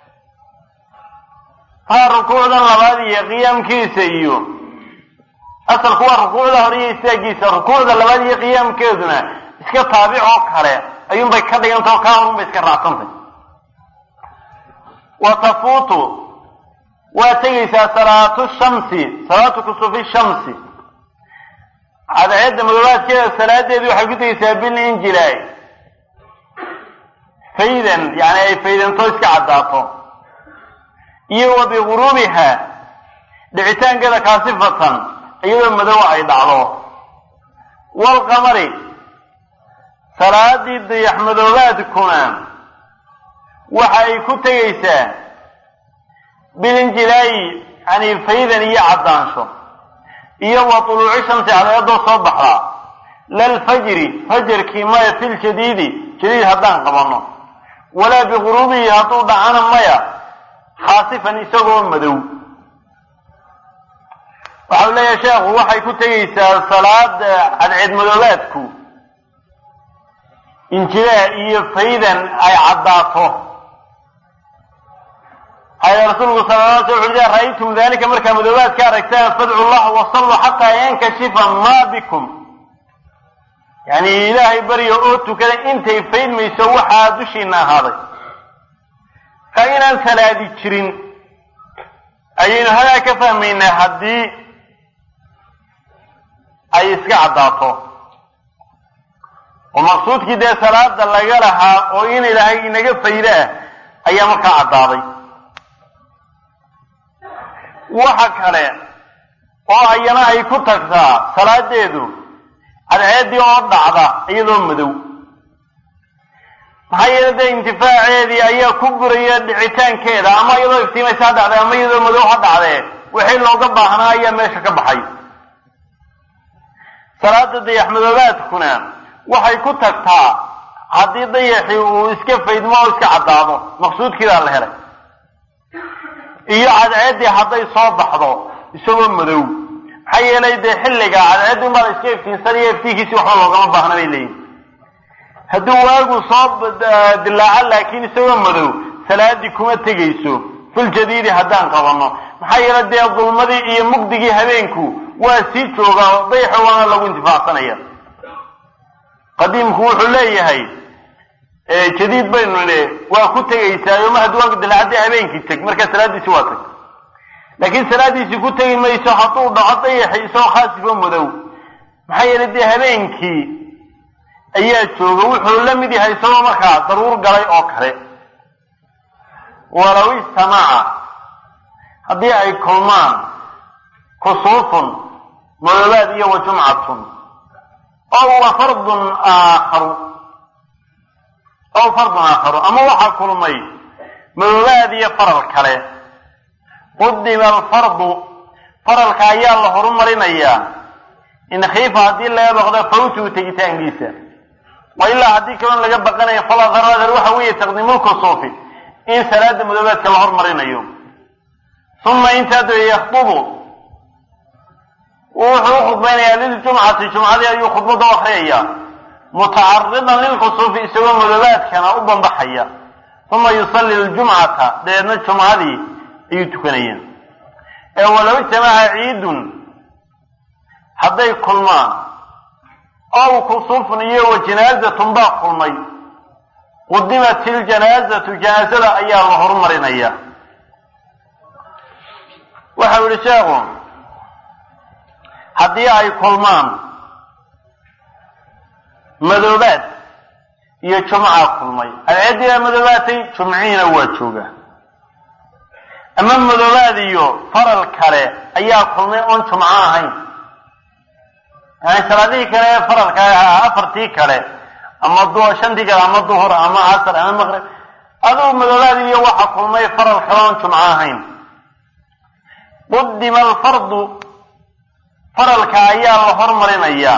haa rukuucdan labaad iyo qiyaamkiisa iyo asalku waa rukuucda hore iyo istaagiisa rukuucda labaad iyo qiyaamkeeduna iska taabic oo kale ayuunbay ka dhigantao kaa horunbay iska raacsantay wa tafuutu waa tegaysaa salaatu shamsi salaatu kusufi shamsi cadceedda madoobaadkeeda salaadeedu waxay ku tegaysaa bilinjilaay faydan yani ay faydanto iska caddaato iyo wa biguruubiha dhicitaankeeda kaasifatan iyadoo madow ay dhacdo waalqamari salaadii dayax madoobaadkuna waxa ay ku tegaysaa bilinjilaayi yani faydan iyo caddaansho iyo wa tuluuci shamsi cadceedoo soo baxdaa lalfajri fajarkii maya fil jadiidi jadiid haddaan qabanno walaa biguruubihi hadduu dhacana maya khaasifan isagoo madow waxau leeyahay sheekhu waxay ku tegaysaa salaada cadceed madoobaadku injilaa iyo faydan ay caddaato haya rasuulku sala la sl wuxu ra'aytum dalika markaa madoobaadka aragtaan fadcu llah wasalluu xataa yankashifa ma bikum yani ilaahay barya oo tukada intay faydmayso waxaa dushiina ahaaday ka inaan salaadi jirin ayaynu hadaa ka fahmaynaa haddii ay iska caddaato oo maqsuudkii dee salaada laga lahaa oo in ilaahay inaga fayda ah ayaa markaa caddaaday waxa kale oo ayana ay ku tagtaa salaadeedu cadceeddii oo dhacda iyadoo madow maxaa yeele dee intifaaceedii ayaa ku buraya dhicitaankeeda ama iyadoo iftiimaysa ha dhacday ama iyadoo madow ha dhacdee wixii looga baahnaa ayaa meesha ka baxay salaada dayax madoobaadkuna waxay ku tagtaa haddii dayaxii uu iska faydmo oo iska caddaado maqsuudkiidaa la helay iyo cadceeddii hadday soo baxdo isagoo madow maxaa yeelay dee xilliga cadceeddii unbaa la iska iftiinsanaya iftiinkiisi waxba loogama baahna bay leeyihin hadduu waagu soo dilaaco laakiin isagoo madow salaadii kuma tegayso filjadiidi haddaan qabanno maxaa yeele dee dulmadii iyo mugdigii habeenku waa sii joogaa dayaxa waana lagu intifaacsanaya qadiimku wuxuu leeyahay jadiid baynu ne waa ku tegaysaa ma hadduu waagu dilaacadii habeenkii teg markaa salaadiisi waa tag laakiin salaadiisii ku tegi mayso hadduu dhaco dayaxi isagoo khaasifo madow maxaa yeele dee habeenkii ayaa jooga wuxuu la mid yahay isagoo markaa daruur galay oo kale walow istamaca haddii ay kulmaan kusuufun madoobaad iyo wa jumcatun oo wa fardun aakharu aw fardun aakharu ama waxaa kulmay madoobaad iyo faral kale qudima alfardu faralka ayaa la horumarinayaa in khiifa haddii laga baqdo fawtuhu tegitaankiisa wa ilaa haddii kalon laga baqanayo faladaraadar waxa weeye taqdiimulkusuufi in salaada madoobaadka la hormarinayo uma intaa dabe yakdubu wuxuu u khudbaynayaa liljumcati jumcadii ayuu khudbada u akriyaya mutacaridan lilkusuufi isagoo madoobaadkana u bambaxaya uma yusalli ljumcata dabeedna jumcadii ayuu tukanaya ee walow ijtamaca ciidun hadday kulmaan ow kusufun iyo wa janaazatun baa kulmay qudimat iljanaazatu janaazada ayaa la horumarinaya waxau yihi sheekhu haddii ay kulmaan madoobaad iyo jumca kulmay alceediyaa madoobaatay jumciina waa jooga ama madoobaad iyo faral kale ayaa kulmay oon jumco ahayn yani salaadihii kale ee faralka ahaa afartii kale ama du shantii kale ama duhur ama casr ama maqrib adugu madoobaad iyo waxa kulmay faral kale oon jumco ahayn qudima alfardu faralka ayaa la hormarinayaa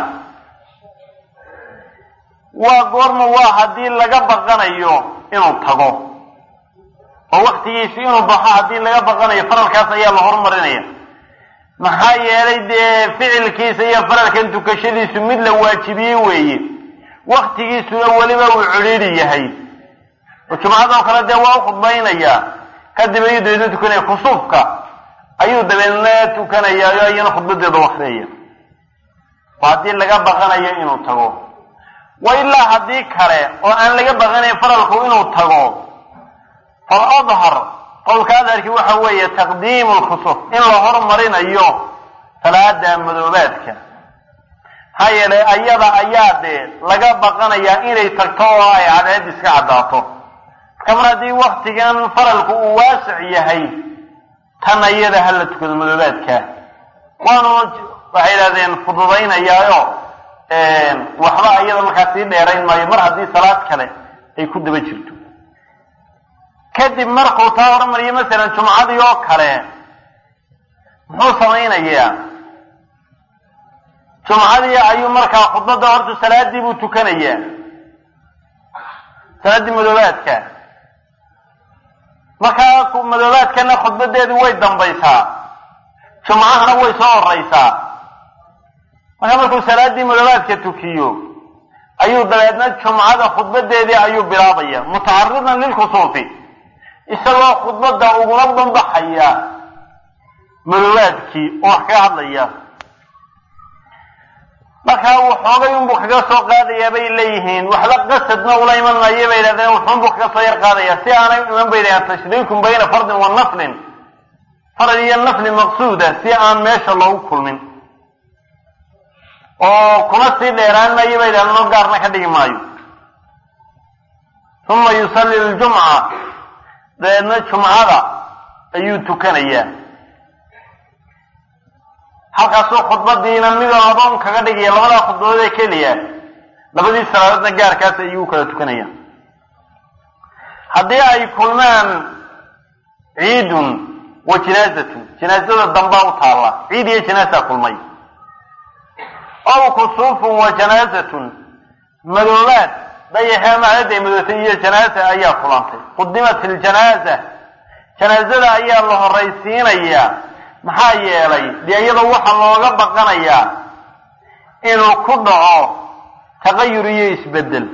waa goorma waa haddii laga baqanayo inuu tago oo waktigiisi inuu baxo haddii laga baqanayo faralkaas ayaa la horumarinaya maxaa yeelay dee ficilkiisa iyo faralkan tukashadiisu mid la waajibiyey weeye waktigiisuna weliba uu cidhiidhi yahay oo jumcadoo kale dee waa u khudbaynayaa kadib ayuu dabeedna tukanaya kusuufka ayuu dabeedna tukanayaa oo iyana khudbadeeda wakriyaya oo haddii laga baqanayo inuu tago wa ilaa haddii kale oo aan laga baqanayn faralku inuu tago fal adhar qowlka adharkii waxa weeye taqdiimu lkhusuf in la hormarinayo salaada madoobaadka maxaa yeelay ayada ayaa dee laga baqanayaa inay tagto oo ay cadceed iska caddaato marka mar haddii waktigan faralku uu waasic yahay tan ayada ha la tukado madoobaadka waanu waxay yidhahdeen fududaynayaayo waxba ayada markaa sii dheerayn maayo mar haddii salaad kale ay ku daba jirto kadib markuu taa hormariyo masalan jumcadii oo kale muxuu samaynayaa jumcadii ayuu markaa khudbadda horta salaadii buu tukanayaa salaaddii madoobaadka markaa madoobaadkana khudbadeedu way dambaysaa jumcahana way soo horeysaa markaa markuu salaaddii madoobaadka tukiyo ayuu dabeedna jumcada khudbadeedii ayuu bilaabaya mutacaridan lilkusuufi isagoo khudbadda ugula banbaxaya madoobaadkii oo wax kaga hadlaya markaa waxoogay unbuu kaga soo qaadayaa bay leeyihiin waxba qasadna ula iman maayo bay yidhahdeen wuxuunbuu kaga soo yar qaadaya si aanay iman bay yidhahdeen tashriikum bayna fardin wa naflin farad iyo nafli maqsuuda si aan meesha loogu kulmin oo kuma sii dheeraan maayo bay yidhahdeen no gaarna ka dhigi maayo uma yusalli ljumca dabeedna jumcada ayuu tukanayaa halkaasuu khudbadiina midoo adoon kaga dhigaya labadaa khudbadood ee keliya labadii salaadoodna gaarkaas ayuu kala tukanaya haddii ay kulmaan ciidun wa jinaazatun jinaazada dambaa u taalla ciid iyo janaasaa kulmay ow kusuufun wa janaazatun madoobaad dayaxee macdaday madootay iyo janaasa ayaa kulantay qudimat iljanaaza janaazada ayaa la horaysiinayaa maxaa yeelay dee iyadoo waxaa looga baqanayaa inuu ku dhaco taqayur iyo isbedel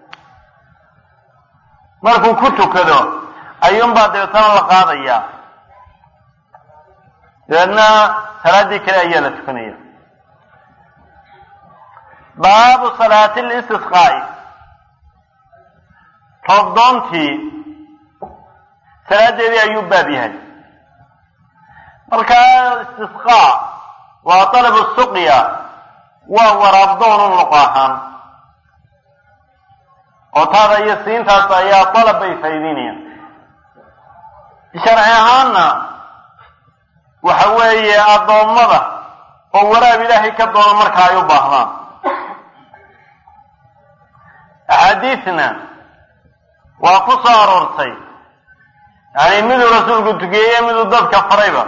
markuu ku tukado ayuunbaa dabeetana la qaadayaa dabeedna salaaddii kale ayaa la tukanaya baabu salaati listisqaa'i roobdoontii salaadeedii ayuu baab yahay markaa istisqaa waa talabu suqya waa waraabdoonun luq ahaan oo taada iyo siintaas ayaa dalab bay faa'iideynayaan sharci ahaanna waxa weeye addoommada oo waraab ilaahay ka doono marka ay u baahdaan axaadiisna waa ku soo aroortay yani miduu rasuulku tukeeye miduu dadka farayba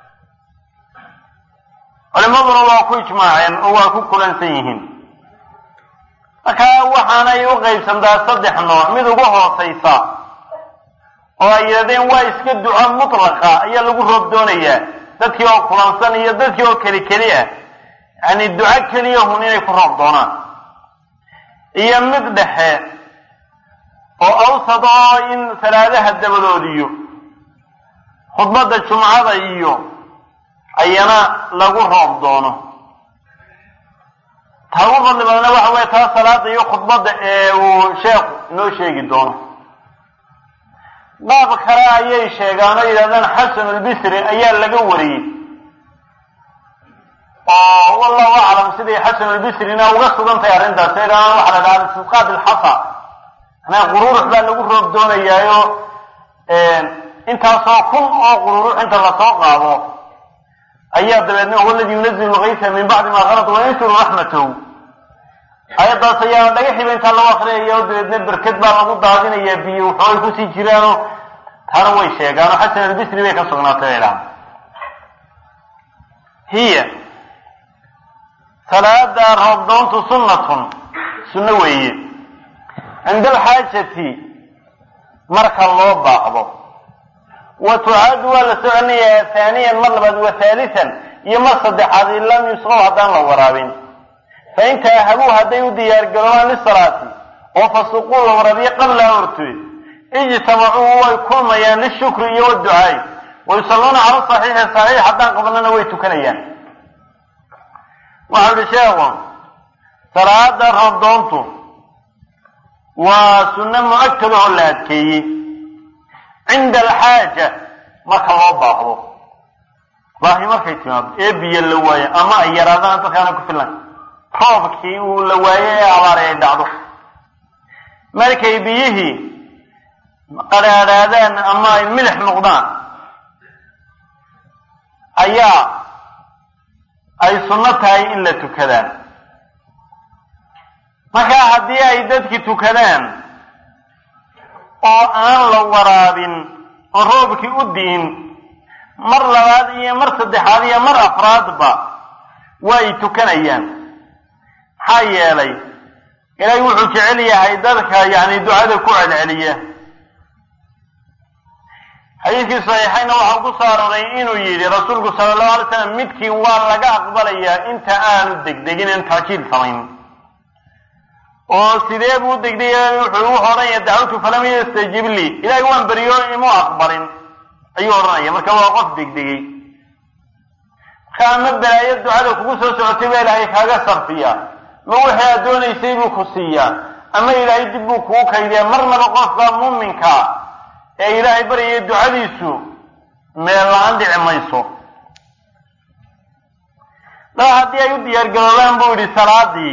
culimaduna waa ku ijmaaceen oo waa ku kulansan yihiin marka waxaanay u qaybsantaa saddex nooc mid ugu hoosaysa oo ay yidhahdeen waa iska duco mutlaqa ayaa lagu roob doonayaa dadkii oo kulansan iyo dadkii oo keli keli ah yani duco keliya hun inay ku roob doonaan iyo mid dhexe oo awsad oo in salaadaha dabadood iyo khudbadda jumcada iyo ayana lagu roob doono taa ugu fadli badana waxa weeye taa salaada iyo khudbadda ee uu sheekhu inoo sheegi doono qaab kale ayay sheegaan oo yidhahdaan xasan albisri ayaa laga wariyey oo wallahu aclam siday xasan albisrina uga sugan tahay arrintaas yidhahdaan waxa la dhahaa istisqaa bilxasa manaa qururux baa lagu roob doonayaayo intaasoo kun oo qururux inta lasoo qaado ayaa dabeedna huwa aladi yunazilu lgaysa min bacdi ma kalad wayansuru raxmatahu ayaddaas ayaa dhagaxiba intaa loo akriyaya oo dabeedna berked baa lagu daadinayaa biyo wuxuu ay kusii jiraanoo taana way sheegaan oo xasan albisri bay ka sugnaatay bay dhahan hiya salaada roobdoontu sunnatun sunno weeye cinda alxaajati marka loo baaqdo wa tucaadu waa la soconayaa haaniyan mar labaad wa haalisan iyo mar saddexaad in lam yusqow haddaan la waraabin fain taahabuu hadday u diyaargaroobaan lisalaati oo fasuquu la waraabiyo qablaha horteed ijtamacuu way kulmayaan lishukri iyo waducaay wa yusalluuna cala saxiixi saxiix haddaan qabanana way tukanayaan waxau ihi sheekhu salaada roobdoontu waa sunno mu-akadahoo la adkeeyey cinda alxaaja marka loo baaqdo baahi markay timaado ee biyo la waayo ama ay yaraadaan dadkaana ku filan roobkii uu la waayo ee abaari ay dhacdo markay biyihii qadhaadhaadaan ama ay milix noqdaan ayaa ay sunno tahay in la tukadaan markaa haddii ay dadki tukadaan oo aan la waraabin oo roobkii u di'in mar labaad iyo mar saddexaad iyo mar afraadba waa ay tukanayaan maxaa yeelay ilaahay wuxuu jecel yahay dadka yacni ducada ku celceliya xadiidkii saxiixayna waxaa ku soo aroray inuu yidhi rasuulku sala allahu alay slam midkiin waa laga aqbalayaa inta aanu degdegin in taajiil samayn oo sidee buu degdegay wuxuu wuxuu odhanaya dacwatu falam yastajib lii ilahay waan beriyo imuu aqbalin ayuu odhanaya marka waa qof degdegay marka ama balaayo ducada kugu soo socotay baa ilaahay kaaga sarfiyaa ma wixii aad doonaysay buu ku siiyaa ama ilaahay dib buu kugu kaydiyaa marnaba qofka muuminka ee ilaahay baryaya ducadiisu meel la-aan dhici mayso laa haddii ay u diyaargaroobaan buu yidhi salaadii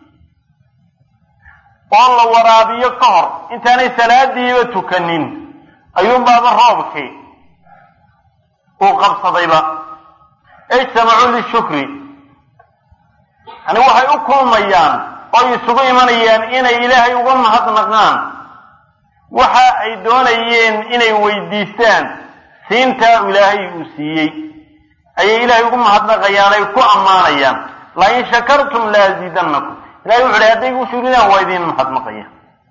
oo la waraabiyo ka hor intaanay salaadiiba tukanin ayuunbaaba roobkii uu qabsadayba ijtamacuu lishukri yani waxay u kulmayaan oo isugu imanayaan inay ilaahay uga mahadnaqaan waxa ay doonayeen inay weydiistaan siintaa ilaahay uu siiyey ayay ilaahay ugu mahadnaqayaan ay ku ammaanayaan lain shakartum laazidannakum ilahay wuxu uhi hadday u shuridaan waa idiin mahadnaqaya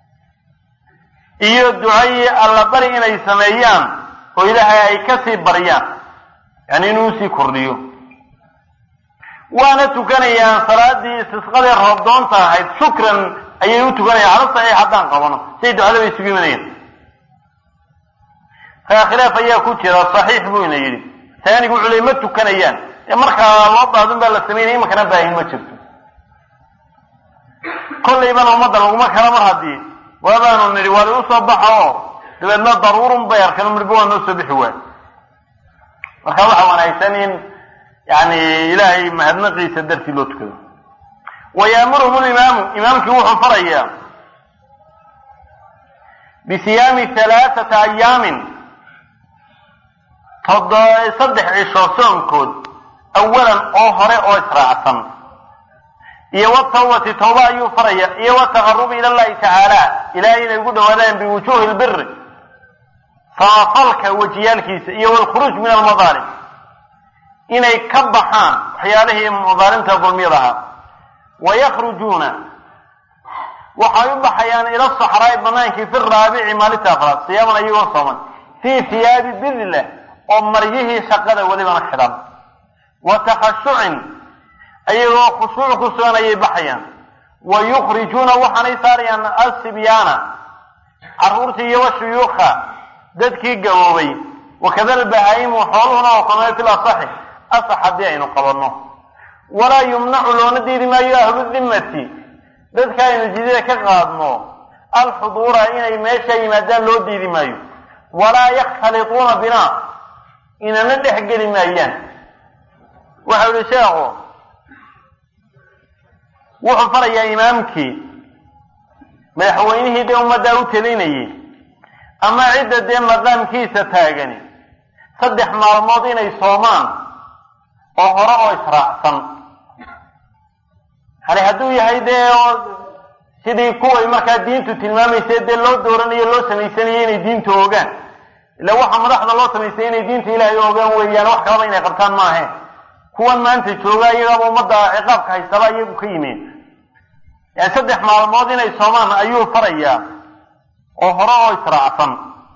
iyo ducayii alla bari inay sameeyaan oo ilaahay ay ka sii baryaan yani inuu usii kordhiyo waana tukanayaan salaadii istisqadee roobdoonta ahayd shukran ayay u tukanayaan cala saxiix haddaan qabano siday ducada bay isugu imanayaan kaa khilaaf ayaa ku jira saxiix buu ina yidhi taanigu wuxuu ley ma tukanayaan ee markaa loo baadun baa la samaynaya imakana baahin ma jirto kollaybana ummadda laguma kala mar haddii waabaanu nidhi waa lagu soo baxa oo dabeedna daruurun bay arkeen midba waa noo soo bixi waay marka waxa wanaagsan in yani ilaahay mahadnaqiisa dartii loo tukado wa yaamuruhum limaamu imaamkii wuxuu farayaa bisiyaami halaaثata ayaamin todo saddex cisho soonkood awalan oo hore oo israacsan iyo watawbati tawba ayuu faraya iyo wataqarubi ila llahi tacaala ilahay inay ugu dhawaadaan biwujuhi lbiri samafalka wejiyaalkiisa iyo walkhuruuj min almadaalim inay ka baxaan waxyaalihii madaalimta dulmiyada ahaa wayakhrujuuna waxay u baxayaan ila saxraai banaankii fi raabici maalinta afraad siyaaman ayagoo sooman fii hiyaabi bidlah oo maryihii shaqada welibana xidhan wa takhashucin ayagoo khushuuc ku sugan ayay baxayaan wa yukhrijuuna waxaanay saarayaan asibyaana carruurtii iyo washuyuukha dadkii gaboobay wakada albahaa'imu xooluhuna oo kamee fil asaxi asax haddii aynu qabanno walaa yumnacu loona diidi maayo ahlu dimmati dadka aynu jidida ka qaadno alxuduura inay meesha yimaadaan loo diidi maayo walaa yakhtalituuna binaa inana dhex geli maayaan waxau yihi sheekhu wuxuu farayaa imaamkii madaxweynihii dee ummaddaa u telinayay ama cidda dee maqaamkiisa taagani saddex maalmood inay soomaan oo hore oo israacsan hani hadduu yahay dee sidii kuway markaa diintu tilmaamaysa dee loo dooranayo loo samaysanayo inay diinta ogaan ila waxa madaxda loo samaystay inay diinta ilaahay ogaan weeyaan wax kalaba inay qabtaan maahe kuwan maanta jooga iyagaba ummadda ciqaabka haystaba iyagu ka yimid yani saddex maalmood inay soomaan ayuu farayaa oo hore oo israacsan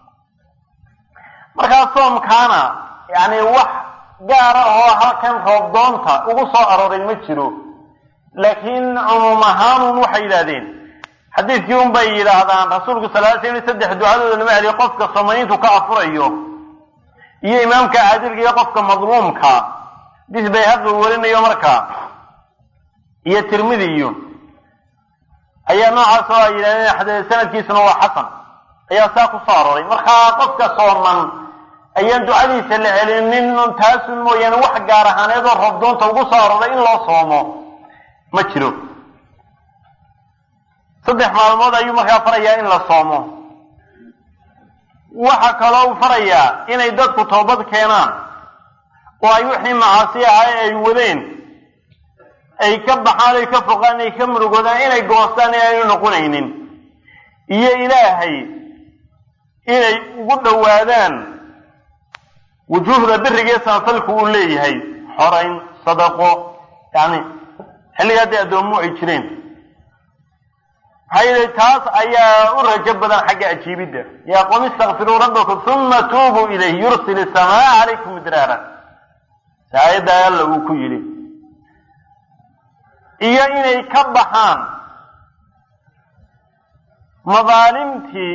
markaa soomkaana yani wax gaara oo halkan roobdoonta ugu soo arooray ma jiro laakiin cumuum ahaanun waxay yidhahdeen xadiidkii un bay yidhaahdaan rasuulku sal ly sl saddex ducadooda lama celiyo qofka soomaniintu ka afurayo iyo imaamka caadilka iyo qofka madluumka dis bayhaqi warinayo markaa iyo tirmidiyo ayaa noocaas oo ay yidhahdeen sanadkiisuna waa xasan ayaa saa ku soo arooray markaa qofka sooman ayaan ducadiisa la celinin taasun mooyaane wax gaar ahaaneed oo roobdoonta ugu soo arooray in loo soomo ma jiro saddex maalmood ayuu markaa farayaa in la soomo waxa kaloo u farayaa inay dadku toobad keenaan oo ay wixii macaasi ahaa ay wadeen ay ka baxaan ay ka foqaan ay ka murugoodaan inay goostaan in aynu noqonaynin iyo ilaahay inay ugu dhowaadaan wujuuhda birigae samafalku uu leeyahay xorayn sadaqo yani xilligaa dee addoomu ay jireen maxaa yeelay taas ayaa u rajo badan xagga ajiibidda yaa qom istakfiruu rabbakum uma tuubuu ilayh yursil isamaa calaykum midraara si aayadda alla uu ku yidhi iyo inay ka baxaan madaalimtii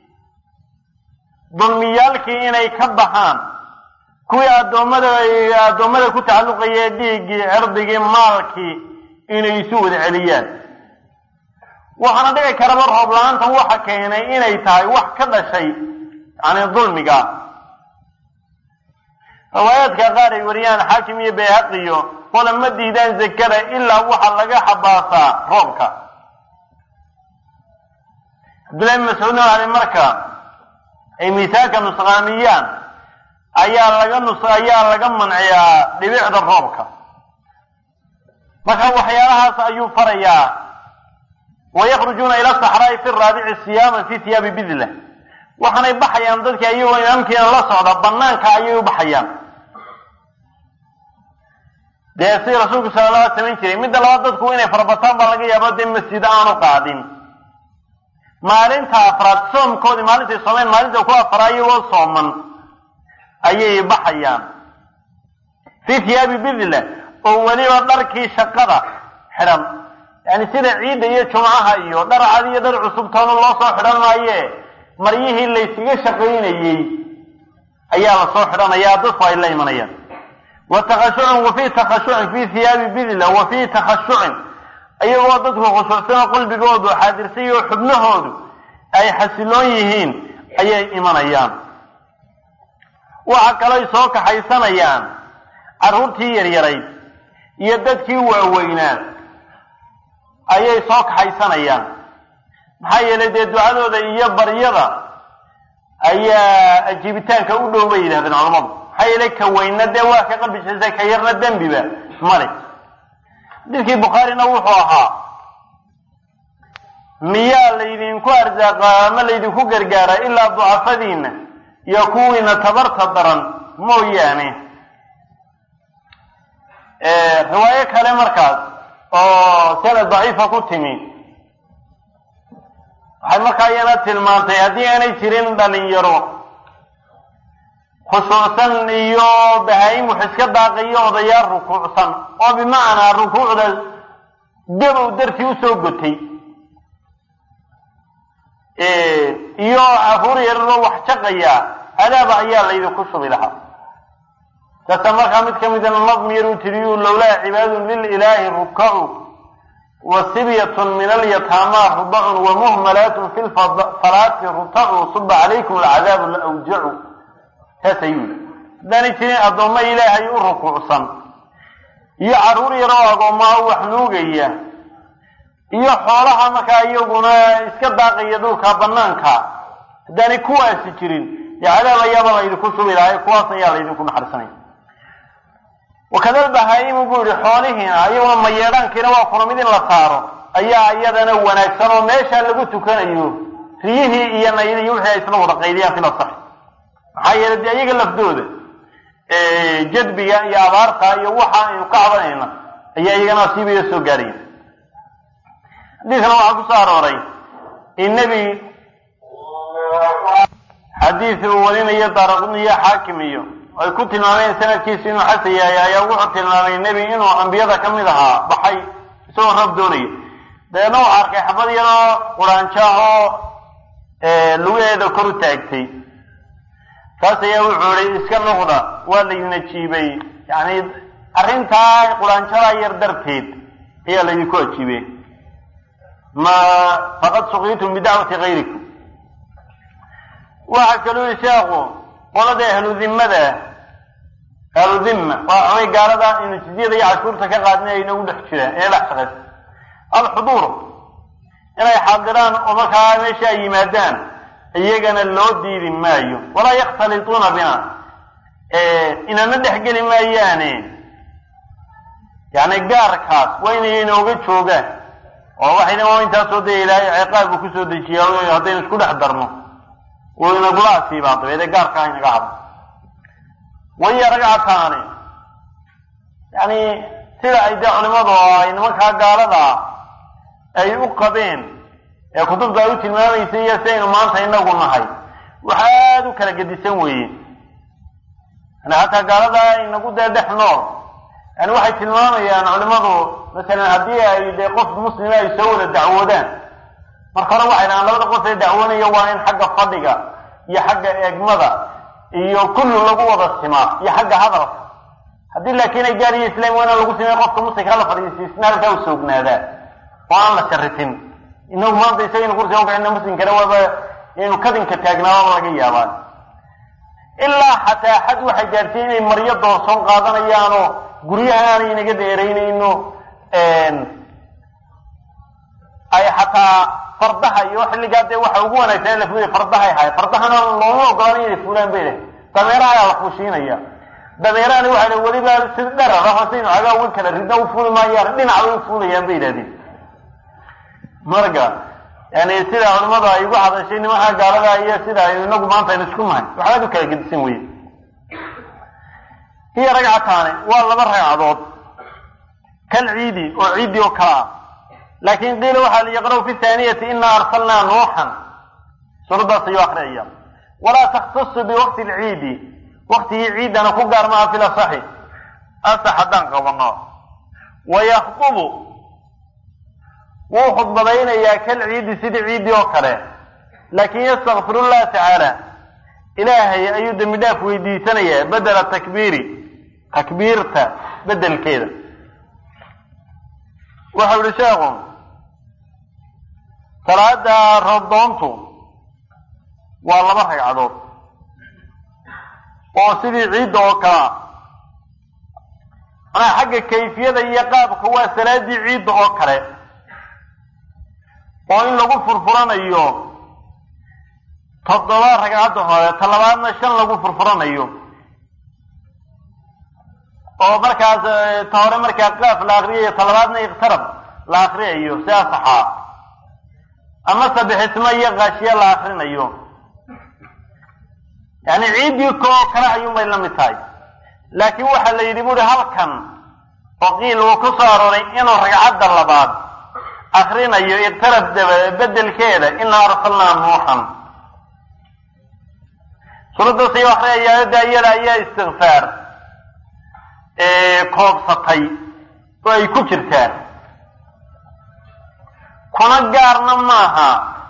dulmiyaalkii inay ka baxaan kuwii addoommada addoommada ku tacalluqaya dhiiggii cirdigii maalkii inay isu wada celiyaan waxaana dhici karaba roob la-aantan waxa keenay inay tahay wax ka dhashay yani dulmiga riwaayaadka qaar ay wariyaan xaakim iyo bayhaqiyo qola ma diidaan zakada ilaa waxa laga xabaasaa roobka cabdullahi bin mascuudna ali marka ay miisaanka nusqaamiyaan ayaa laga nus ayaa laga manciyaa dhibicda roobka marka waxyaalahaas ayuu farayaa wayakrujuuna ila saxraa'i fi raabici siyaaman fi hiyaabi bidlah waxaanay baxayaan dadkii ayagoo imaamkiina la socda banaanka ayay u baxayaan dee si rasuulku sala la ala samayn jiray midda labaad dadku inay farabataan baa laga yaabo dee masjid aanu qaadin maalinta afraad soomkoodii maalintay soomeen maalinta ku afara iyagoo sooman ayay baxayaan fi hiyaabi bidlah oo weliba dharkii shaqada xidhan yani sida ciidda iyo jumcaha iyo dhar cad iyo dhar cusub toona loo soo xidhan maaye maryihii layskaga shaqaynayey ayaa lasoo xidhanayaa dadku ay la imanayaan wa takhashucin wa fii takhashucin fii hiyaabi bidla wa fii takhashucin iyagoo dadku khushuucsanoo qalbigoodu xaadirsay oo xubnahoodu ay xasiloon yihiin ayay imanayaan waxa kalooy soo kaxaysanayaan carruurtii yaryarayd iyo dadkii waaweynaa ayay soo kaxaysanayaan maxaa yeelay dee ducadooda iyo baryada ayaa ajiibitaanka u dhow bay yidhahdeen culammadu maxaa yeelay ka weynna dee waa ka qalbisaysa ka yarna dembiba male xadiidkii bukhaarina wuxuu ahaa miyaa laydinku arsaaqaa ama laydinku gargaaraa ilaa ducafadiina iyo kuwiina tabarta daran mooyaane riwaayo kale markaas oo sanad daciifa ku timi waxay markaa iyana tilmaantay haddii aanay jirin dhalinyaro khushuucsan iyo bahaa-im wax iska daaqayo odayaal rukuucsan oo bimacnaa rukuucda gabow dartii usoo gotay iyo caruur yararoo wax jaqaya adaaba ayaa laydinku shubi lahaa sasa markaa mid kamida nadm yaruu tiriyu lowlaa cibaadun lililaahi rukacu wa sibyatun min alyataama rudacun wa muhmalaatun fi lfalaati rutacu suba calaykum alcadaabu la awjacu saas ayuu yihi haddaanay jirin addoommo ilaahay u rukuucsan iyo carruur yaroo agoommaa u wax nuugaya iyo xoolaha markaa iyaguna iska daaqaya dhulka banaanka haddaanay kuwaasi jirin dee cadaab ayaaba laydinku shubi lahay kuwaas ayaa laydinku naxarisanaya wakadal bahaa'imu buu yihi xoolihiina iyaguna mayeedhaankiina waa kuna mid in la saaro ayaa iyadana wanaagsan oo meeshaa lagu tukanayo riyihii iyo naydi iyo wixii ay isla wada qaydiyaan fil asax maxaa yeelay dee iyaga lafdooda jadbiga iyo abaarta iyo waxa aynu ka cabanayna ayaa iyagana asiibaya soo gaaraya xadiidkana waxaa ku soo arooray in nebi xadiid uu warinayo daaraqudni iyo xaakim iyo ay ku tilmaameen sanadkiisu inuu xasan yahay ayaa wuxuu tilmaamay nebi inuu ambiyada ka mid ahaa baxay isagoo rab doonaya dabeedna wuxu arkay xabad yaroo quraanjaahoo lugaheeda kor u taagtay saas ayaa wuxuu ihi iska noqda waa laydina jiibay yani arrintaa quraanjadaa yar darteed ayaa laydinku ajiibay ma faqad suqiitum bidacwati kayrikum waxaa kaluu yihi sheekhu qolada ahlu dimmada ahlu dimma waa xumay gaalada inu jizyada iyo cashuurta ka qaadnay ay nagu dhex jiraan inay dhex shaqayso alxuduur inay xaadiraan oo markaa meesha ay yimaadaan iyagana loo diidi maayo walaa yakhtalituuna bina inana dhex geli maayaane yani gaarkaas waa inay inooga joogaan oo waxayna waa intaasoo dee ilaahay ciqaab buu kusoo dejiya haddaynu isku dhex darno uu inagula asiibaa dabeede gaarkaa inaga hadlo waya ragcataani yani sida ay dee culimadu ay nimankaa gaalada ay u qabeen ee kutubta ay u tilmaamaysay iyo sidaynu maanta inagu nahay waxa aada u kala gedisan weeye yani hataa gaalada inagu dee dhex nool yani waxay tilmaamayaan culimadu masalan haddii ay dee qof muslima ay soo wada dacwoodaan marka hore waxay dhahaan labada qof ee dacwoonaya waa in xagga fadhiga iyo xagga eegmada iyo kullu lagu wada simaa iyo xagga hadalka haddii laakiin ay gaar iyo islaam waana lagu simay qofka muslimka la fadhiisiisna halkaa u soognaadaa oo aan la sharifin inagu maanta isagaynu kursiga ukacina muslimkana waaba inaynu kadinka taagnaaba laga yaabaan ilaa xataa xad waxay gaartay inay maryo doorsoon qaadanayaanoo guryaha aanay inaga dheeraynayno ay xataa fardaha iyo xilligaa dee waxa ugu wanaagsan in la fuulay fardahay ahay fardahana looma ogolaan inay fuulaan bay leh dameeraha ayaa la fuushiinaya dameerahani waxay le weliba si dherar ah hasaynu cagaa wan kala ridna u fuuli maayaan dhinac bay u fuulayaan bay yidhahdeen marka yani sida culimadu ay ugu hadashay nimanka gaalada iyo sida aynu inagu maanta aynu isku nahay waxbaad u kala gedisan weye hiya ragcataani waa laba ragcadood kal ciidi oo ciidi oo kala ah laakin qiila waxaa liyaqra'u fi thaaniyati inaa arsalnaa nuuxan suuraddaas ayuu akriyaya walaa takhtasu biwaqti lciidi waktigii ciidana ku gaar maaha fil asaxi asax haddaan qabano wayakdubu wuu khudbadaynayaa kal ciidi sidii ciidii oo kale laakin yastakfir llaha tacaala ilaahay ayuu dembi dhaaf weydiisanayaa bedela takbiiri takbiirta bedelkeeda waxau yihi sheekhu salaada roobdoontu waa laba ragcadood oo sidii ciidda oo kalea manaa xagga kayfiyada iyo qaabka waa salaadii ciidda oo kale oo in lagu furfuranayo toddoba ragcadda hore ta labaadna shan lagu furfuranayo oo markaas ta hore markaa qaaf la akriyayo talabaadna iqtarab la akriyayo si asaxaa ama sabixismo iyo kaashiye la akrinayo yani ciiddii koo kale ayuun bay la mid tahay laakiin waxaa la yidhi buuri halkan oo qiil uu ku soo arooray inuu ragcadda labaad akrinayo iqtarab daba bedelkeeda inaa arsalnaa nuuxan suuradda say akriyaya aayadda iyada ayaa istikfaar koobsatay oo ay ku jirtaan kuna gaarna maaha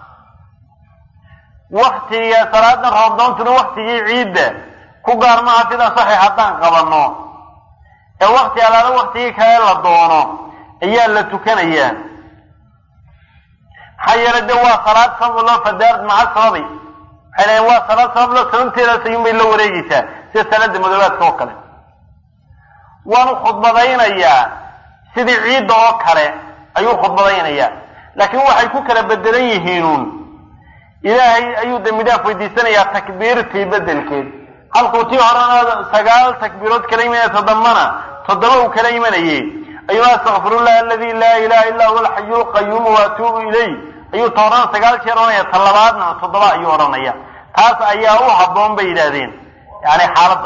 waktiga salaadan roobdoontuna waktigii ciidda ku gaar maaha sida saxiix haddaan qabanno ee wakti alaala waktigii kale la doono ayaa la tukanayaa maxaa yeelay de waa salaad sabab loo fadaard maca sababi waxay leeyiin waa salaad sabab loo sababteedaas ayuun bay la wareegeysaa sida salaada madoobaadka oo kale waanu khudbadaynayaa sidii ciidda oo kale ayuu khudbadaynayaa laakiin waxay ku kala bedelan yihiinuun ilaahay ayuu dembi dhaaf weydiisanayaa takbiirtii bedelkeed halkuu tii horena sagaal takbiirood kala imanaya toddobana toddoba uu kala imanayey ayuu astakfirullah aladi laa ilaha illa huwa alxayu lqayuumu waatuubu ilay ayuu ta horena sagaal jeer odhanaya ta labaadna toddoba ayuu odhanaya taas ayaa u habboon bay yidhaahdeen yani xaaladda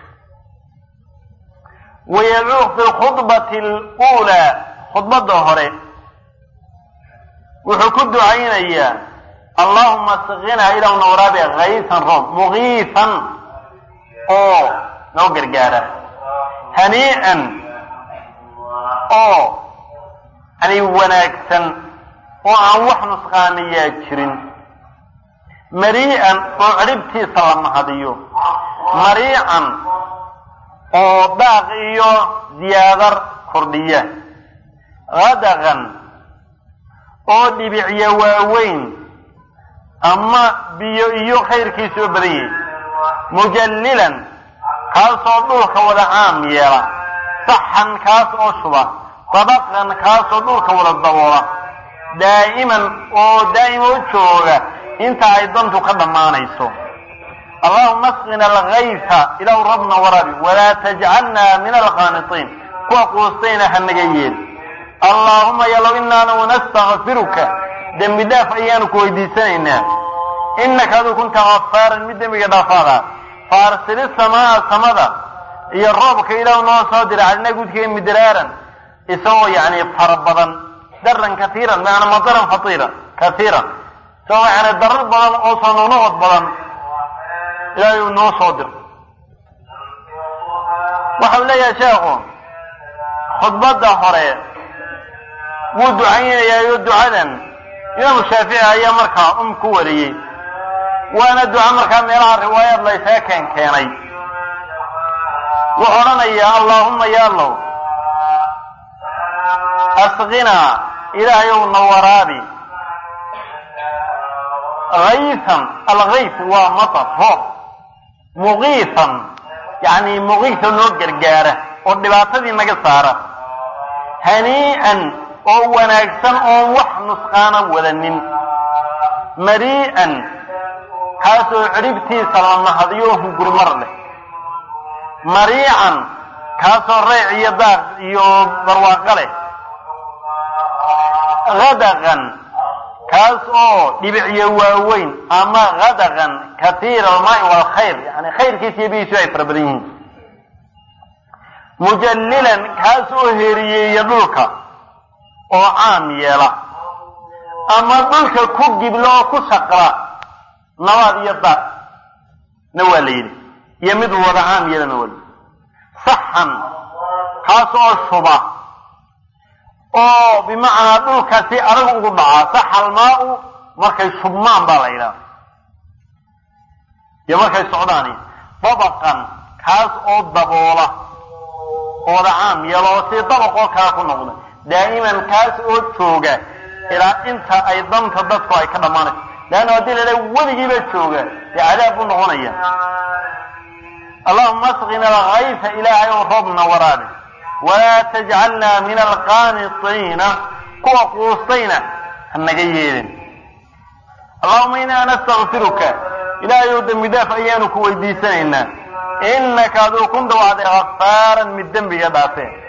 wayadcuu fi lkhudbati luulaa khudbadda hore wuxuu ku ducaynayaa allahuma asqinaa ilaw nawraabe kaysan roob mugiisan oo noo gargaara hanii'an oo yani wanaagsan oo aan wax nusqaaniyaa jirin marii'an oo cidhibtiisa la mahadiyo mariican oo daaq iyo diyaadar kordhiya hadaqan oo dhibicya waaweyn ama biyo iyo khayrkiisa oo badan yahay mujallilan kaasoo dhulka wada caam yeela saxan kaas oo shuba dabaqan kaasoo dhulka wada daboola daa'iman oo daa'ima u jooga inta ay dantu ka dhammaanayso allahuma asqina alkayfa ilaw rabna warabi walaa tajcalna min alqaanitiin kuwa quustayna hanaga yeel allaahuma yalow inaanu nastakfiruka dembi dhaaf ayaanu ku weydiisanaynaa inaka aduu kunta gafaaran mid dembiga dhaafaada fa arsili samaa samada iyo roobka ilaah noo soo dira calina gudkee midraaran isagoo yani fara badan daran kaiiran maana madaran fatiira kaiiran isagoo yani darar badan oo soo noqnoqod badan ilaahay uu noo soo diro waxau leeyahay sheekhu khudbadda hore wuu ducaynayaayo ducadan imaamu shaafici ayaa markaa um ku wariyey waana duca markaa meelaha riwaayaad la ysaga keen keenay wuxuu odhanayaa allaahuma yaalow asqinaa ilaahay ow na waraabi hayfan alkayf waa matar roob mugiifan yani mugiifa noo gargaara oo dhibaatadii naga saara hanii'an oo wanaagsan oon wax nusqaana wadanin marii'an kaasoo cidhibtiisa la mahadiyo hungurmar leh mariican kaasoo reyc iyo daaq iyo barwaaqo leh hadaqan kaas oo dhibicyo waaweyn ama hadaqan katiira almaai waalkhayr yani khayrkiisa iyo bihiisu ay fara badan yihiin mujallilan kaas oo heriyeeya dhulka oo caam yeela ama dhulka ku giblo oo ku shaqla nabaad iyo daaq na waa la yidhi iyo mid wada caam yeelana waa layidhi saxan kaas oo shuba oo bimacnaa dhulka si adag ugu dhacaa saxalmaa-u markay shubmaan baa la yidhaha iyo markay socdaani dabaqan kaas oo daboola oo wada caam yeelo oo si dabaq oo kale ku noqda daa'iman kaas oo jooga ilaa inta ay danta dadku ay ka dhammaanayso leanna haddii la idhaha weligiiba jooga dee cadaab buu noqonaya allahuma asqina alkayfa ilaahay ow roobna waraabi walaa tajcalna min alqaanitiina kuwa quustayna hanaga yeelin allahuma inaa nastakfiruka ilaahay ow dembi daaf ayaanu ku weydiisanaynaa innaka aduu kunta waxaad gafaaran mid dembiga dhaafeen